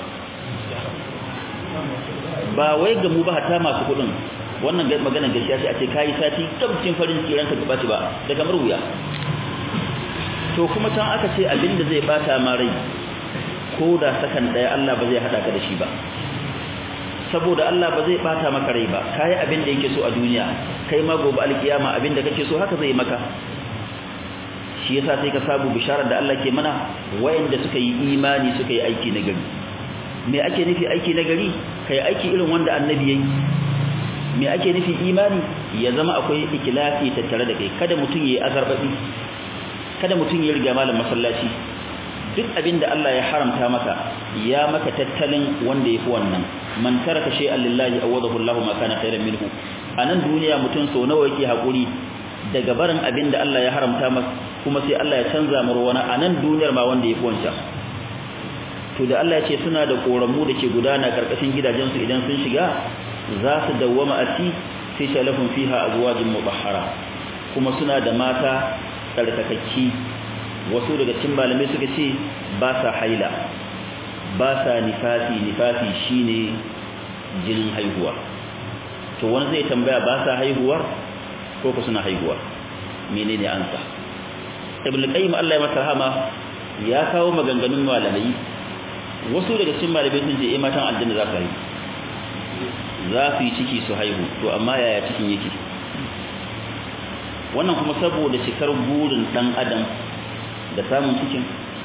ba wai ga mu ba hatta masu kudin wannan maganar gaskiya sai a ce kai sati tabbacin farin ciki ranka bai baci ba da kamar wuya to kuma can aka ce abinda zai bata ma rai ko da sakan daya Allah ba zai hada ka da shi ba saboda Allah ba zai bata maka rai ba kai abin da yake so a duniya kai ma gobe alkiyama abin da kake so haka zai maka shi yasa sai ka sabu bisharar da Allah ke mana wayanda suka yi imani suka yi aiki na gari me ake nufi aiki na gari kai aiki irin wanda annabi yayi me ake nufi imani ya zama akwai ikhlasi tattare da kai kada mutum yayi azarbabi kada mutum ya riga malam masallaci duk abinda Allah ya haramta maka ya maka tattalin wanda yafi wannan man taraka shay'an lillahi awadahu Allahu ma kana khairan minhu anan duniya mutum so nawa yake hakuri daga barin abinda Allah ya haramta masa kuma sai Allah ya canza mar wani anan duniyar ma wanda yafi wancan to da Allah ya ce suna da koramu da ke gudana karkashin gidajensu idan sun shiga za su dawwama a ci sai shalafin fiha azwajin mutahhara kuma suna da mata tsarkakakki wasu daga cikin malamai suka ce ba sa haila ba sa nifasi nifasi shine jinin haihuwa to wani zai tambaya ba sa haihuwar ko ku suna haihuwa menene ansa ibn qayyim Allah ya masa rahama ya kawo maganganun malamai wasu daga cikin malamai sun ce eh matan aljanna za su haihu za su yi ciki su haihu to amma yaya cikin yake wannan kuma saboda cikar burin dan adam da samun cikin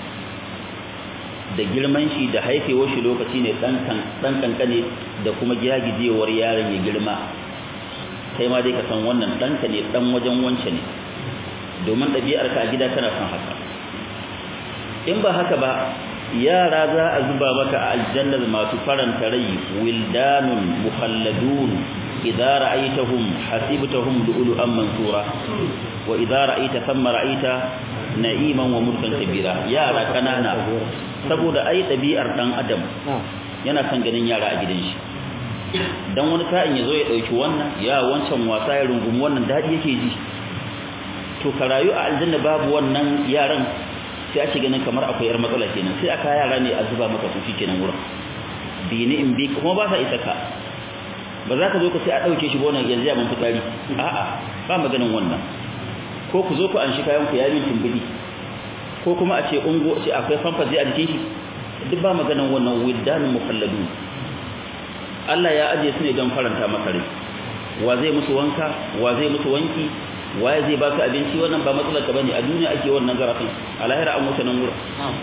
da girman shi da haifewar shi lokaci ne dan kankane da kuma giyagijewar yaron ya girma kai ma dai ka san wannan ɗanka ne ɗan wajen wance ne domin ɗabi'arka a gida tana son haka in ba haka ba yara za a zuba maka a aljannar masu faranta rai wildanun mukhalladun idza ra'aytahum hasibtahum lu'lu'an mansura wa idza ra'aita thumma ra'aita na'iman wa mulkan kabira yara kanana saboda ai ɗabi'ar dan adam yana son ganin yara a gidan shi dan wani sa'in yazo ya dauki wannan ya wancan wasa ya rungumi wannan dadi yake ji to ka rayu a aljanna babu wannan yaran sai ake ganin kamar akwai yar matsala kenan sai aka yara ne a zuba maka su kenan wurin bi ni in bi kuma ba sa isa ka ba za ka zo ka sai a dauke shi wannan yanzu ya mun fitari a'a ba maganin wannan ko ku zo ku an shi kayan ku yayin tumbudi ko kuma a ce ungo ce akwai fanfazi a jikin shi duk ba maganin wannan wildanul mukhalladun Allah ya aje su ne don faranta maka rai wa zai musu wanka wa zai musu wanki waye zai baka abinci wannan ba matsalar ka bane a duniya ake wannan zarafin a lahira an wuce nan wurin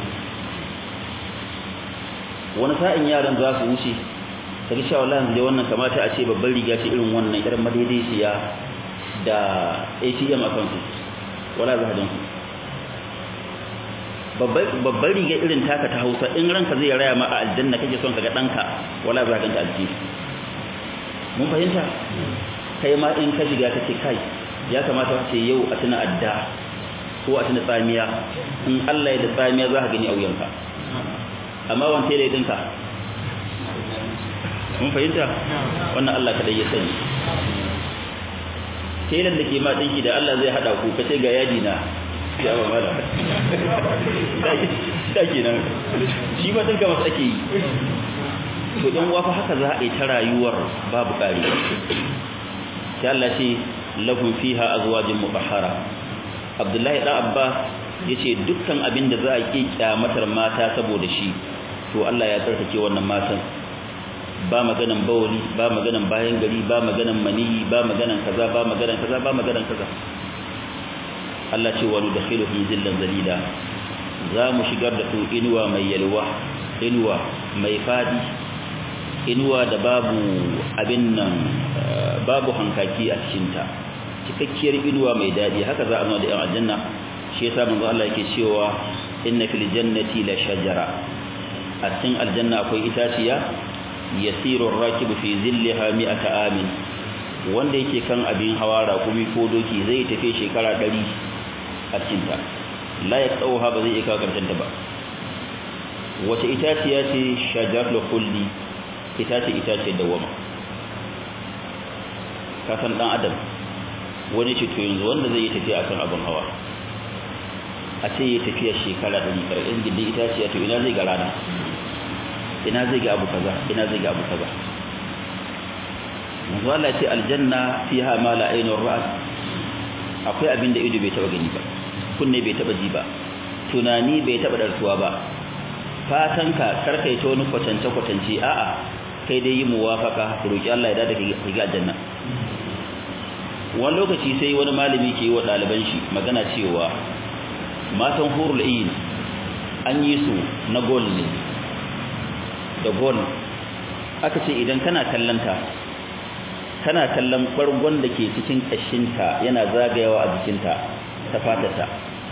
wani sa'in yaran za su wuce kaga cewa wallahi yanzu wannan kamata a ce babban riga ce irin wannan irin madaidaiciya da ATM a kansu wala za ka babban riga irin taka ta Hausa in ranka zai raya ma a aljanna kake son kaga danka wala za ka ganta aljihu mun fahimta kai ma in ka shiga kace kai ya kamata ce yau a tuna adda ko a tuna tsamiya in Allah ya da tsamiya za ka gani a wuyanka amma wante da dinka mun fahimta wannan Allah kadai ya sani telan da ke ma dinki da Allah zai hada ku kace ga yadi na ya ba mala da kenan shi ma dinka masa ake yi to dan wafa haka za a yi ta rayuwar babu kari sai Allah ce lahum fiha azwajun mutahhara Abdullahi dan Abbas yace dukkan abin da za a ki kyamatar mata saboda shi to Allah ya tsarkake wannan matan ba maganan bawli ba maganan bayan gari ba maganan maniyi ba maganan kaza ba maganan kaza ba maganan kaza Allah ce wa nudkhiluhum zillan zalila za mu shigar da su inuwa mai yalwa inuwa mai fadi inuwa da babu abin nan babu hankaki a cikinta cikakkiyar inuwa mai daɗi haka za a nuna da yan aljanna shi yasa manzo Allah yake cewa inna fil jannati la shajara a cikin aljanna akwai itaciya yasiru ar-rakibu fi zillaha mi'ata amin wanda yake kan abin hawa raƙumi ko doki zai tafi shekara 100 a cikin ta la yaqauha ba zai iya kawo karshen ta ba wace itaciya ce shajarul khuldi itace itace dawama ka san dan adam wani ce to yanzu wanda zai yi tafiya akan abin hawa a ce ya tafiya shekara ɗari ƙarƙin gindin itaciya to ina zai ga rana ina zai ga abu kaza ina zai ga abu kaza manzo Allah ce aljanna fiha ma la aynun ra'at akwai abin da ido bai taba gani ba kunne bai taba ji ba tunani bai taba darsuwa ba fatanka karkai ta wani kwatance kwatance a'a kai dai yi muwafaka roki Allah ya dada ka ga aljanna wani lokaci sai wani malami ke yi wa ɗaliban shi magana cewa matan hurul ain an yi su na gol ne da gol aka ce idan kana kallanta kana kallon bargon da ke cikin kashinta yana zagayawa a jikinta ta fatata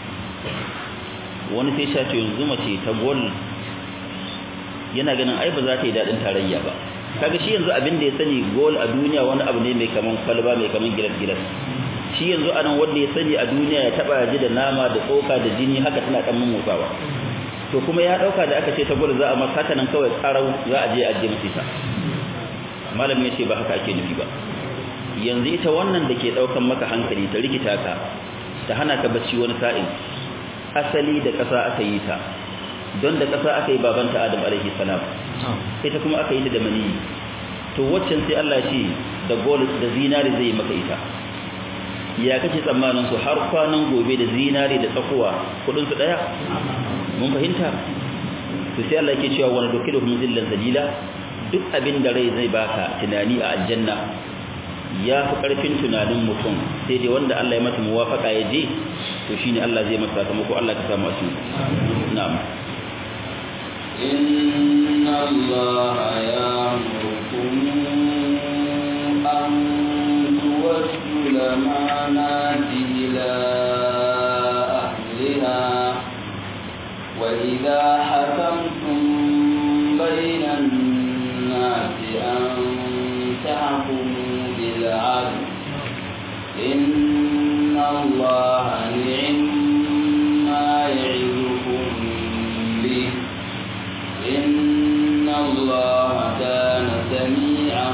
wani sai sha ce yanzu mace ta gol yana ganin ai ba za ta yi daɗin tarayya ba kaga shi yanzu abin da ya sani gol a duniya wani abu ne mai kaman kwalba mai kaman gilas gilas shi yanzu anan wanda ya sani a duniya ya taba ji da nama da tsoka da jini haka tana kan motsawa to kuma ya dauka da aka ce ta gol za a masa haka nan kawai tsarau za a je a je masa malami ya ce ba haka ake nufi ba yanzu ita wannan da ke daukan maka hankali ta rikita ka ta hana ka bacci wani sa'in asali da ƙasa aka yi ta don da ƙasa aka yi babanta Adam alaihi salam ita kuma aka yi ta da maniyi to waccan sai Allah ce da gold da zinari zai maka ita ya kace tsammanin su har kwanan gobe da zinari da tsakuwa kudin su daya mun fahimta to sai Allah yake cewa wani dokiluhum zillan zalila duk abin da rai zai baka tunani a aljanna ya fi karfin tunanin mutum sai dai wanda Allah ya masa muwafaka ya je to shine Allah zai masa sakamako Allah ka samu asu na'am إن الله يأمركم أن تودوا الأمانات إلى أهلها وإذا حكمتم بين الناس أن تحكموا بالعدل إن الله نعم ما يعظكم به إن الله كان سميعا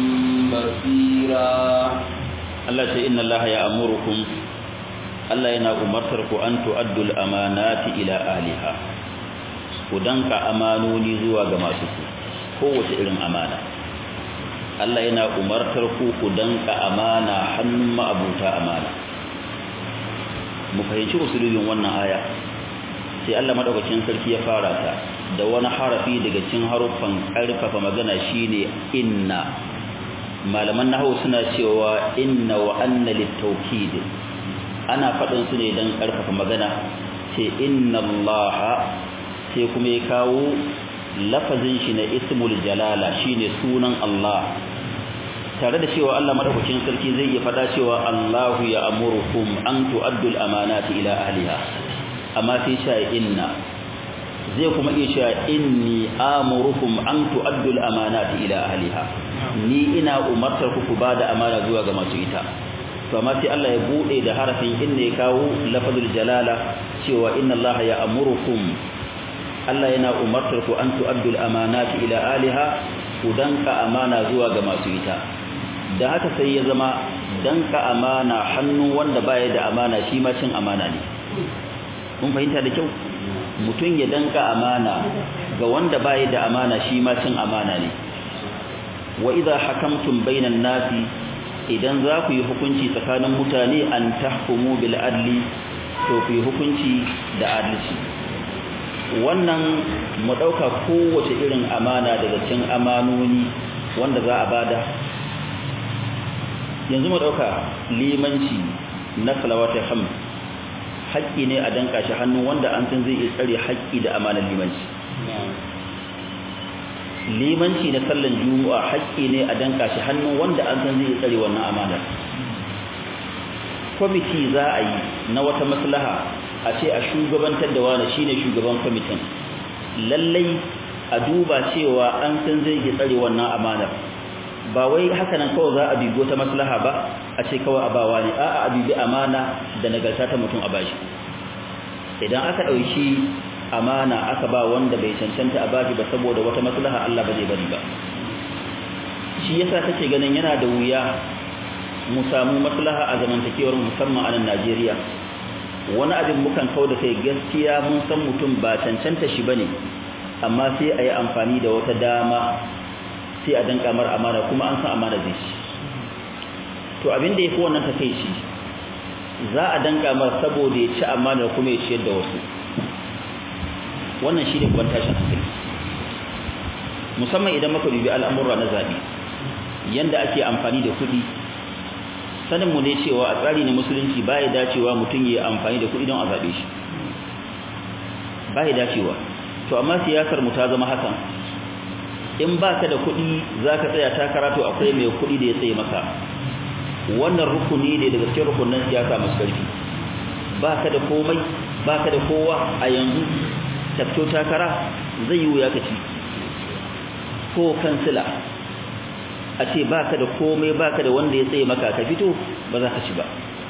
بصيرا Allah ce inna Allah ya amurukum Allah yana umartar ku an tu'addu al-amanati ila ahliha ku danka amanoni zuwa ga masu su kowace irin amana Allah yana umartar ku ku danka amana hannun ma'abuta amana mu fahimci usulubin wannan aya sai Allah madaukakin sarki ya fara ta da wani harafi daga cikin haruffan karfafa magana shine inna malaman nahwu suna cewa inna wa anna litawkid ana fadin su ne dan karfafa magana ce inna allaha sai kuma ya kawo lafazin shi na ismul jalala shine sunan Allah tare da cewa Allah madaukakin sarki zai iya fada cewa Allahu ya amurukum an tu'addul amanati ila ahliha amma sai sha inna zai kuma iya cewa inni amurukum an tu'addul amanati ila ahliha ni ina umartar ku ku bada amana zuwa ga masu ita to amma sai Allah ya bude da harafin inna ya kawo lafazul jalala cewa inna Allah ya amurukum Allah yana umartar ku an tu'addul amanati ila ahliha ku danka amana zuwa ga masu ita da haka sai ya zama danka amana hannu wanda baya da amana shi ma cin amana ne mun fahimta da kyau mutum ya danka amana ga wanda baya da amana shi ma cin amana ne wa idza hakamtum bainan nasi idan za ku yi hukunci tsakanin mutane an tahkumu bil adli to ku yi hukunci da adalci wannan mu dauka kowace irin amana daga cikin amanoni wanda za a bada yanzu mu dauka limanci na salawatul hamd haƙƙi ne a danka shi hannu wanda an san zai iya tsare haƙƙi da amanar limanci limanci na sallan juma'a haƙƙi ne a danka shi hannu wanda an san zai iya tsare wannan amanar kwamiti za a yi na wata maslaha a ce a shugabantar da wani shine shugaban kwamitin lallai a duba cewa an san zai iya tsare wannan amanar ba wai haka nan kawai za a bibi wata maslaha ba a ce kawai a bawa ne a'a a bibi amana da nagarta ta mutum a bashi idan aka ɗauki amana aka ba wanda bai cancanta a bashi ba saboda wata maslaha Allah ba zai bari ba shi yasa kake ganin yana da wuya mu samu maslaha a zamantakewar musamman a nan Najeriya wani abin mukan kau da kai gaskiya mun san mutum ba cancanta shi bane amma sai a yi amfani da wata dama sai a danka mar amana kuma an san amana zai ci to abin da yafi wannan takeici za a danka mar saboda ya ci amana kuma ya ciyar da wasu wannan shi ne babban tashin hankali musamman idan muka dubi al'amura na zabi yanda ake amfani da kuɗi sanin mu ne cewa a tsari na musulunci baya dacewa mutum ya amfani da kuɗi don a zabe shi bai dacewa to amma siyasar mu ta zama hakan in baka da kuɗi zaka tsaya takara to akwai mai kuɗi da ya tsaye maka wannan rukuni ne daga cikin rukunin siyasa masu ƙarfi baka da komai baka da kowa a yanzu tafto takara zai yi wuya ka ci ko kansila a ce baka da komai baka da wanda ya tsaye maka ka fito ba za ka ci ba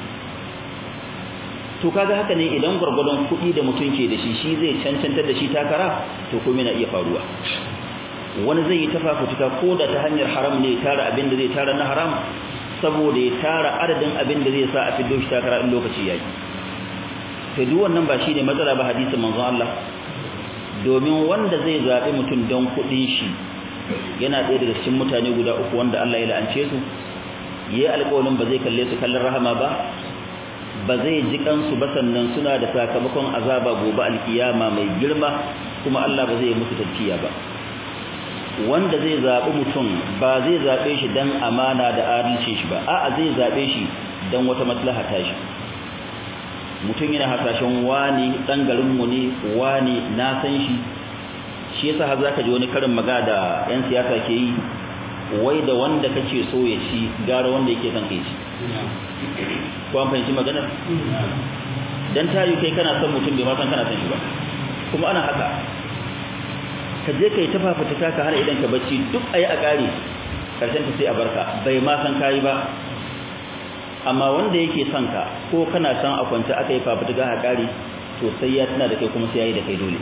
to kaga haka ne idan gurgurdon kuɗi da mutum ke da shi shi zai cancantar da shi takara to komai na iya faruwa wani zai yi tafafutuka ko da ta hanyar haram ne tara abin da zai tara na haram saboda ya tara adadin abin da zai sa a fiddo shi takara in lokaci yayi to duk wannan ba shine matsala ba hadisin manzon Allah domin wanda zai zabi mutum don kuɗin shi yana ɗaya daga cikin mutane guda uku wanda Allah ya la'ance su yayi alƙawarin ba zai kalle su kallon rahama ba ba zai ji kansu ba sannan suna da sakamakon azaba gobe alkiyama mai girma kuma Allah ba zai musu tafkiya ba wanda zai zabi mutum ba zai zabe shi dan amana da adalci shi ba a'a zai zabe shi dan wata maslaha ta shi mutum yana hasashen wani dan garin mu ne wani na san shi shi yasa har zaka ji wani karin magana da yan siyasa ke yi wai da wanda kake so ya ci gara wanda yake son kai ci ko an fahimci maganar dan tayi kai kana son mutum bai ma san kana son shi ba kuma ana haka ka je kai ta fafutuka ka hana idan ka bacci duk ayi a kare karshen ta sai a barka bai ma san kai ba amma wanda yake son ka ko kana san a kwance aka yi fafutuka a kare to sai ya tuna da kai kuma sai yayi da kai dole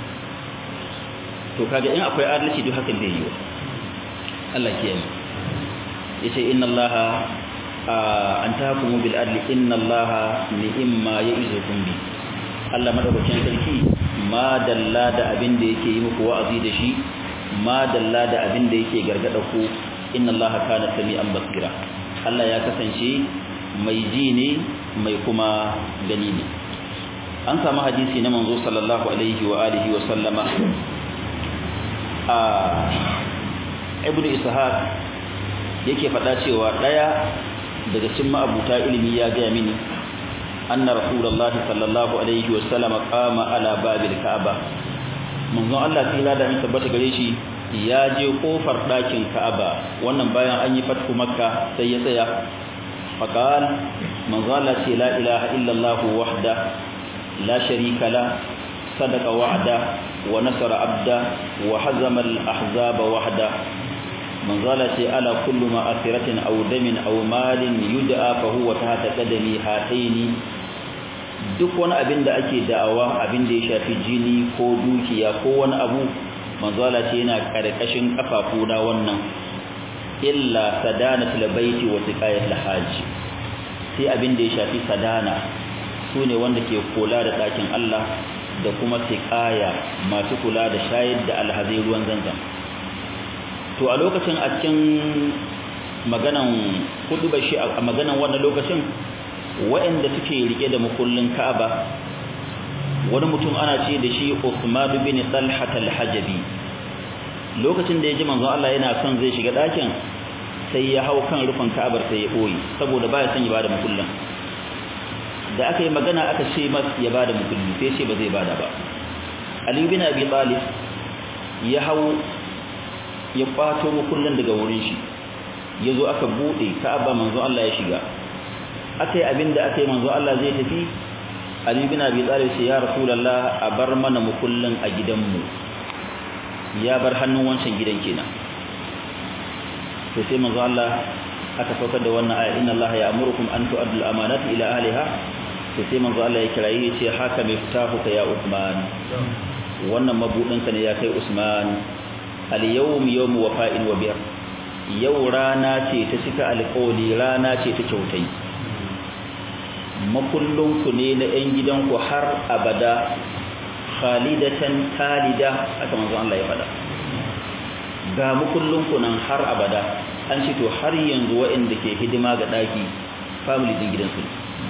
to kaga in akwai adalci duk hakan zai yi wa Allah kiyaye yace inna allaha an tahkumu bil adli inna allaha ni'ma ya'izukum bi Allah madaukakin sarki ma dalla da abin da yake yi muku wa'azi da shi ma dalla da abin da yake gargada ku inna allaha kana sami'an basira Allah ya kasance mai ji ne mai kuma gani ne an samu hadisi na manzo sallallahu alaihi wa alihi wa sallama a ibnu ishaq yake faɗa cewa ɗaya daga cikin ma'abuta ilimi ya gaya mini anna rasulullah sallallahu alaihi wa sallam qama ala babil ka'aba manzo Allah tsira da in tabbata gare shi ya je kofar ɗakin ka'aba wannan bayan an yi fatku makka sai ya tsaya faqal manzo Allah ce la ilaha illa Allah wahda la sharika la sadaqa wa'da wa nasara abda wa hazama al-ahzaba wahda manzala ce ala kullu ma asiratin aw damin aw malin yud'a fa huwa tahta qadami hataini duk wani abin da ake da'awa abin da ya shafi jini ko dukiya ko wani abu manzala ce yana karkashin kafafuna wannan illa sadanatul baiti wa siqayatul hajj sai abin da ya shafi sadana sune wanda ke kula da ɗakin Allah da kuma siqaya masu kula da shayar da alhazai ruwan zanzam to a lokacin a cikin maganan hudu bashi a maganan wannan lokacin waɗanda suke rike da makullin Ka'aba wani mutum ana ce da shi Uthman bin Talha al-Hajabi lokacin da ya ji manzon Allah yana son zai shiga ɗakin sai ya hau kan rufin Ka'abar sai ya boye saboda baya son ya bada makullin da aka yi magana aka ce mas ya bada makulli sai ce ba zai bada ba Ali bin Abi Talib ya hau ya kwato makullin daga wurin shi yazo aka bude Ka'aba manzo Allah ya shiga akai abinda akai manzo Allah zai tafi Ali bin Abi Talib sai ya Rasulullah a bar mana makullin a gidanmu ya bar hannun wancan gidan kenan to sai manzo Allah aka saukar da wannan aya inna Allah ya'murukum an tu'addu al-amanati ila ahliha to sai manzo Allah ya kirayi ya ce haka mai fitahu ka ya Uthman wannan mabudin ka ne ya kai Usman al-yawm yawm wafa'in wa bir yau rana ce ta cika alƙawli rana ce ta kyautai makullun ku ne na ƴan gidanku har abada khalidatan talida haka manzo Allah ya faɗa ga makullun ku nan har abada an ce to har yanzu waɗanda ke hidima ga ɗaki family din gidansu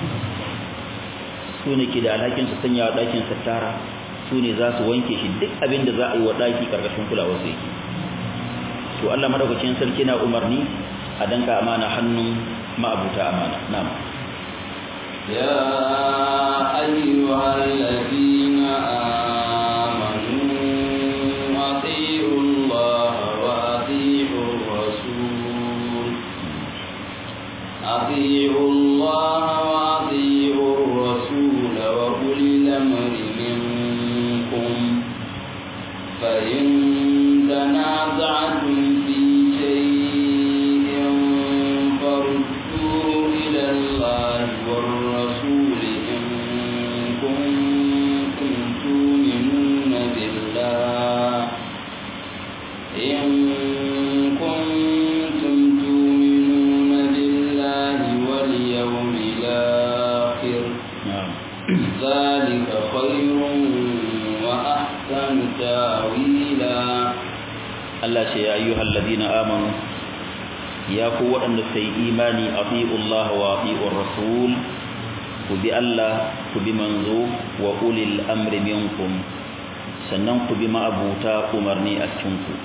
su ne ke da alhakin su sanya wa ɗakin sattara su ne za su wanke shi duk abin da za a yi wa ɗaki ƙarƙashin kulawar su yake to Allah madaukakin sarki na umarni a danka amana hannun ma'abuta amana na'am يا أيها الذين فإن تنازعتم في شيء فردوه إلى الله والرسول إن كنتم تؤمنون بالله إن كنتم تؤمنون بالله واليوم الآخر ذلك خير وأحسن تاويلا Allah ce ya ayyuhal ladina amanu ya ku waɗanda suka yi imani ati'u Allah wa ati'ur rasul ku bi Allah ku bi manzo wa ulil amri minkum sannan ku bi ma'abuta umarni a cikin ku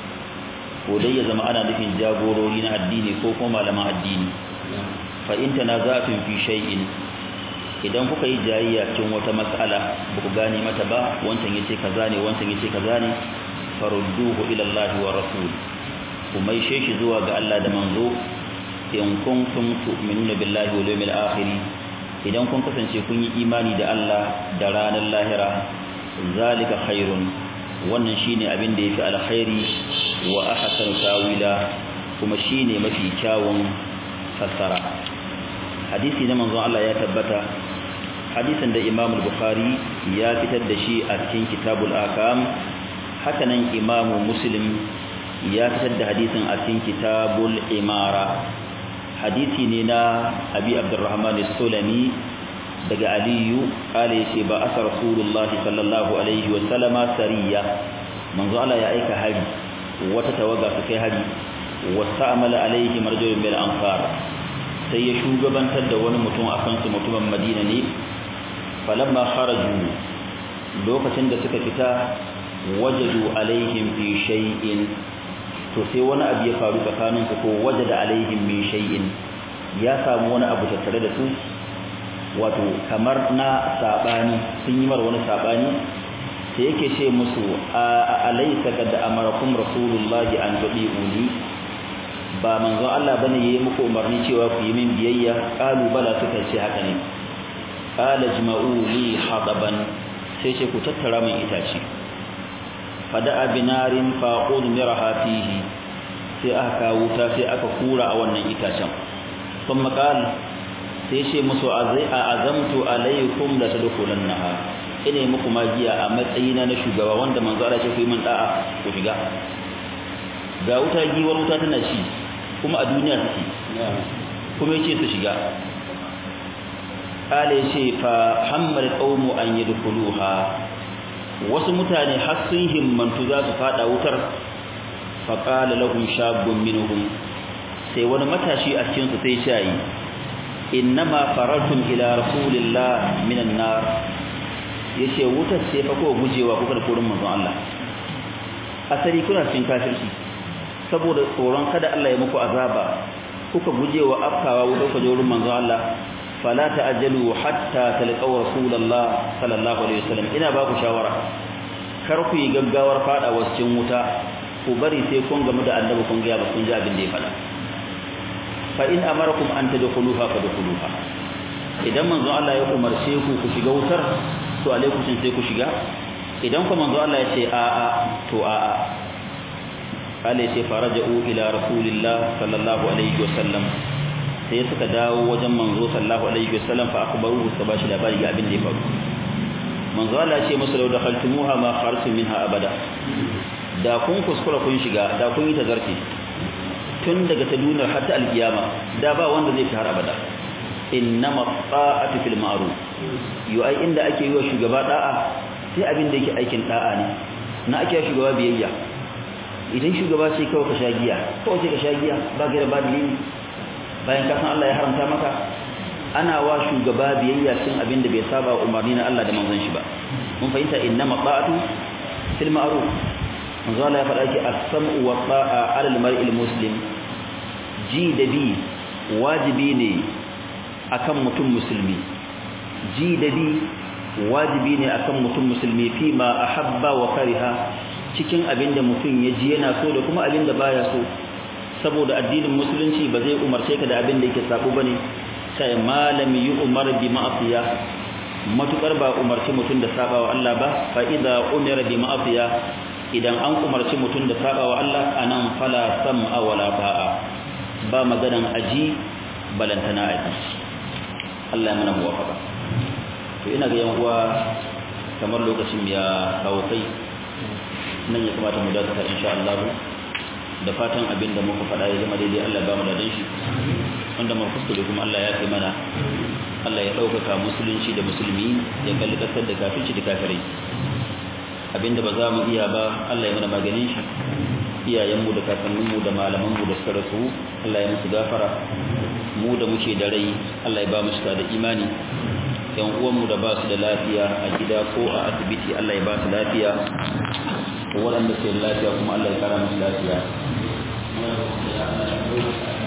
ko dai ya zama ana nufin jagorori na addini ko kuma malaman addini fa in tanaza'tum fi shay'in idan kuka yi jayayya cikin wata mas'ala ba ku gane mata ba wancan yace kaza ne wancan yace kaza ne farudduhu ila Allah wa rasul kuma ishe shi zuwa ga Allah da manzo in kuntum tu'minuna billahi wal yawmil akhir idan kun kasance kun yi imani da Allah da ranar lahira zalika khairun wannan shine abin da yafi alkhairi wa ahsanu tawila kuma shine mafi kyawun fassara hadisi na manzon Allah ya tabbata hadisin da Imam al-Bukhari ya fitar da shi a cikin Kitabul Akam hakanan Imam Muslim ya fitar da hadisin a cikin Kitabul Imara hadisi ne na Abi Abdurrahman as-Sulami daga Aliyu kale yace ba asa Rasulullahi sallallahu alaihi wa sallama sariya manzo Allah ya aika hari wata tawaga su kai hari wasta'amala alaihi marjulun bil anfar sai ya shugabantar da wani mutum akan su mutumin Madina ne falamma kharaju lokacin da suka fita wajadu alaihim fi shay'in to sai wani abu ya faru tsakanin su ko wajada alaihim min shay'in ya samu wani abu tattare da su wato kamar na sabani sun yi mar wani sabani sai yake ce musu a alaysa kad amarakum rasulullahi an tudiuni ba manzo Allah bane yayi muku umarni cewa ku yi min biyayya qalu bala suka ce haka ne qala jma'u li hadaban sai ce ku tattara min itace fada'a binarin faqud miraha fihi sai aka wuta sai aka kura a wannan itacen kuma qal sai ce musu azai azamtu alaikum la tadkhulannaha ina muku magiya a matsayina na shugaba wanda manzo Allah ya ce ku yi min da'a ku shiga ga wuta giwar wuta tana ci kuma a duniya take kuma yace su shiga kale yace fa hammal qaumu an yadkhuluha wasu mutane har sun himmantu za su fada wutar fa qala lahum shabun minhum sai wani matashi a cikin su sai shayi innama faratum ila rasulillah minan nar yace wutar sai fa ko gujewa kuka da kurin manzon Allah asali kuna cikin kafirci saboda tsoron kada Allah ya muku azaba kuka gujewa afkawa wutar ku jorin manzon Allah fala ta'ajjalu hatta talqaw rasulullah sallallahu alaihi wasallam ina ba ku shawara kar ku yi gaggawar fada cikin wuta ku bari sai kun gamu da annabi kun ga ba kun ji abin da ya fada fa in amarakum an tadkhuluha fadkhuluha idan manzon Allah ya umarce ku ku shiga wutar to alaikum sai ku shiga idan kuma manzo Allah ya ce a a to a a kale sai faraja'u ila rasulillah sallallahu alaihi wasallam sai suka dawo wajen manzo sallallahu alaihi wasallam fa akbaru suka bashi labari ga abin da ya faru manzo Allah ya ce musu law dakhaltumuha ma khartum minha abada da kun kuskura kun shiga da kun yi tazarci tun daga ta duniyar har ta alkiyama da ba wanda zai har abada innama ta'atu fil ma'ruf yu ai inda ake yi wa shugaba da'a sai abin da yake aikin da'a ne na ake shugaba biyayya idan shugaba sai kawai ka sha giya kawai sai ka sha giya ba gaira ba dalili bayan ka san Allah ya haramta maka ana wa shugaba biyayya cin abin da bai saba wa umarni na Allah da manzon shi ba mun fahimta innama ta'atu fil ma'ruf manzo Allah ya faɗa ki as-sam'u wa ta'a 'ala al-mar'il muslim ji da bi wajibi ne akan mutum musulmi ji da bi wajibi ne akan mutum musulmi fi ma ahabba wa kariha cikin abinda mutum ya ji yana so da kuma abinda baya so saboda addinin musulunci ba zai umarce ka da abinda yake sabo bane sai malami yi umar bi ma'asiya matukar ba umarci mutum da sabawa Allah ba fa idza umira bi ma'asiya idan an umarci mutum da sabawa Allah anan fala sam'a wala ta'a ba maganan aji balantana aji Allah ya mana muwafaqa to ina ga yan uwa kamar lokacin ya kawo kai nan ya kamata mu dakata insha Allah da fatan abin da muka faɗa ya zama daidai Allah ba mu da shi wanda mu kuskure kuma Allah ya kai mana Allah ya ɗaukaka musulunci da musulmi ya kalli ƙasar da kafirci da kafirai abinda ba za mu iya ba Allah ya mana maganin shi iyayenmu da kakanninmu da malamanmu da suka rasu Allah ya musu gafara mu da muke da rai Allah ya ba mu shiga da imani yan uwanmu da ba su da lafiya a gida ko a asibiti Allah ya ba su lafiya waɗanda ke da lafiya kuma Allah ya kara musu lafiya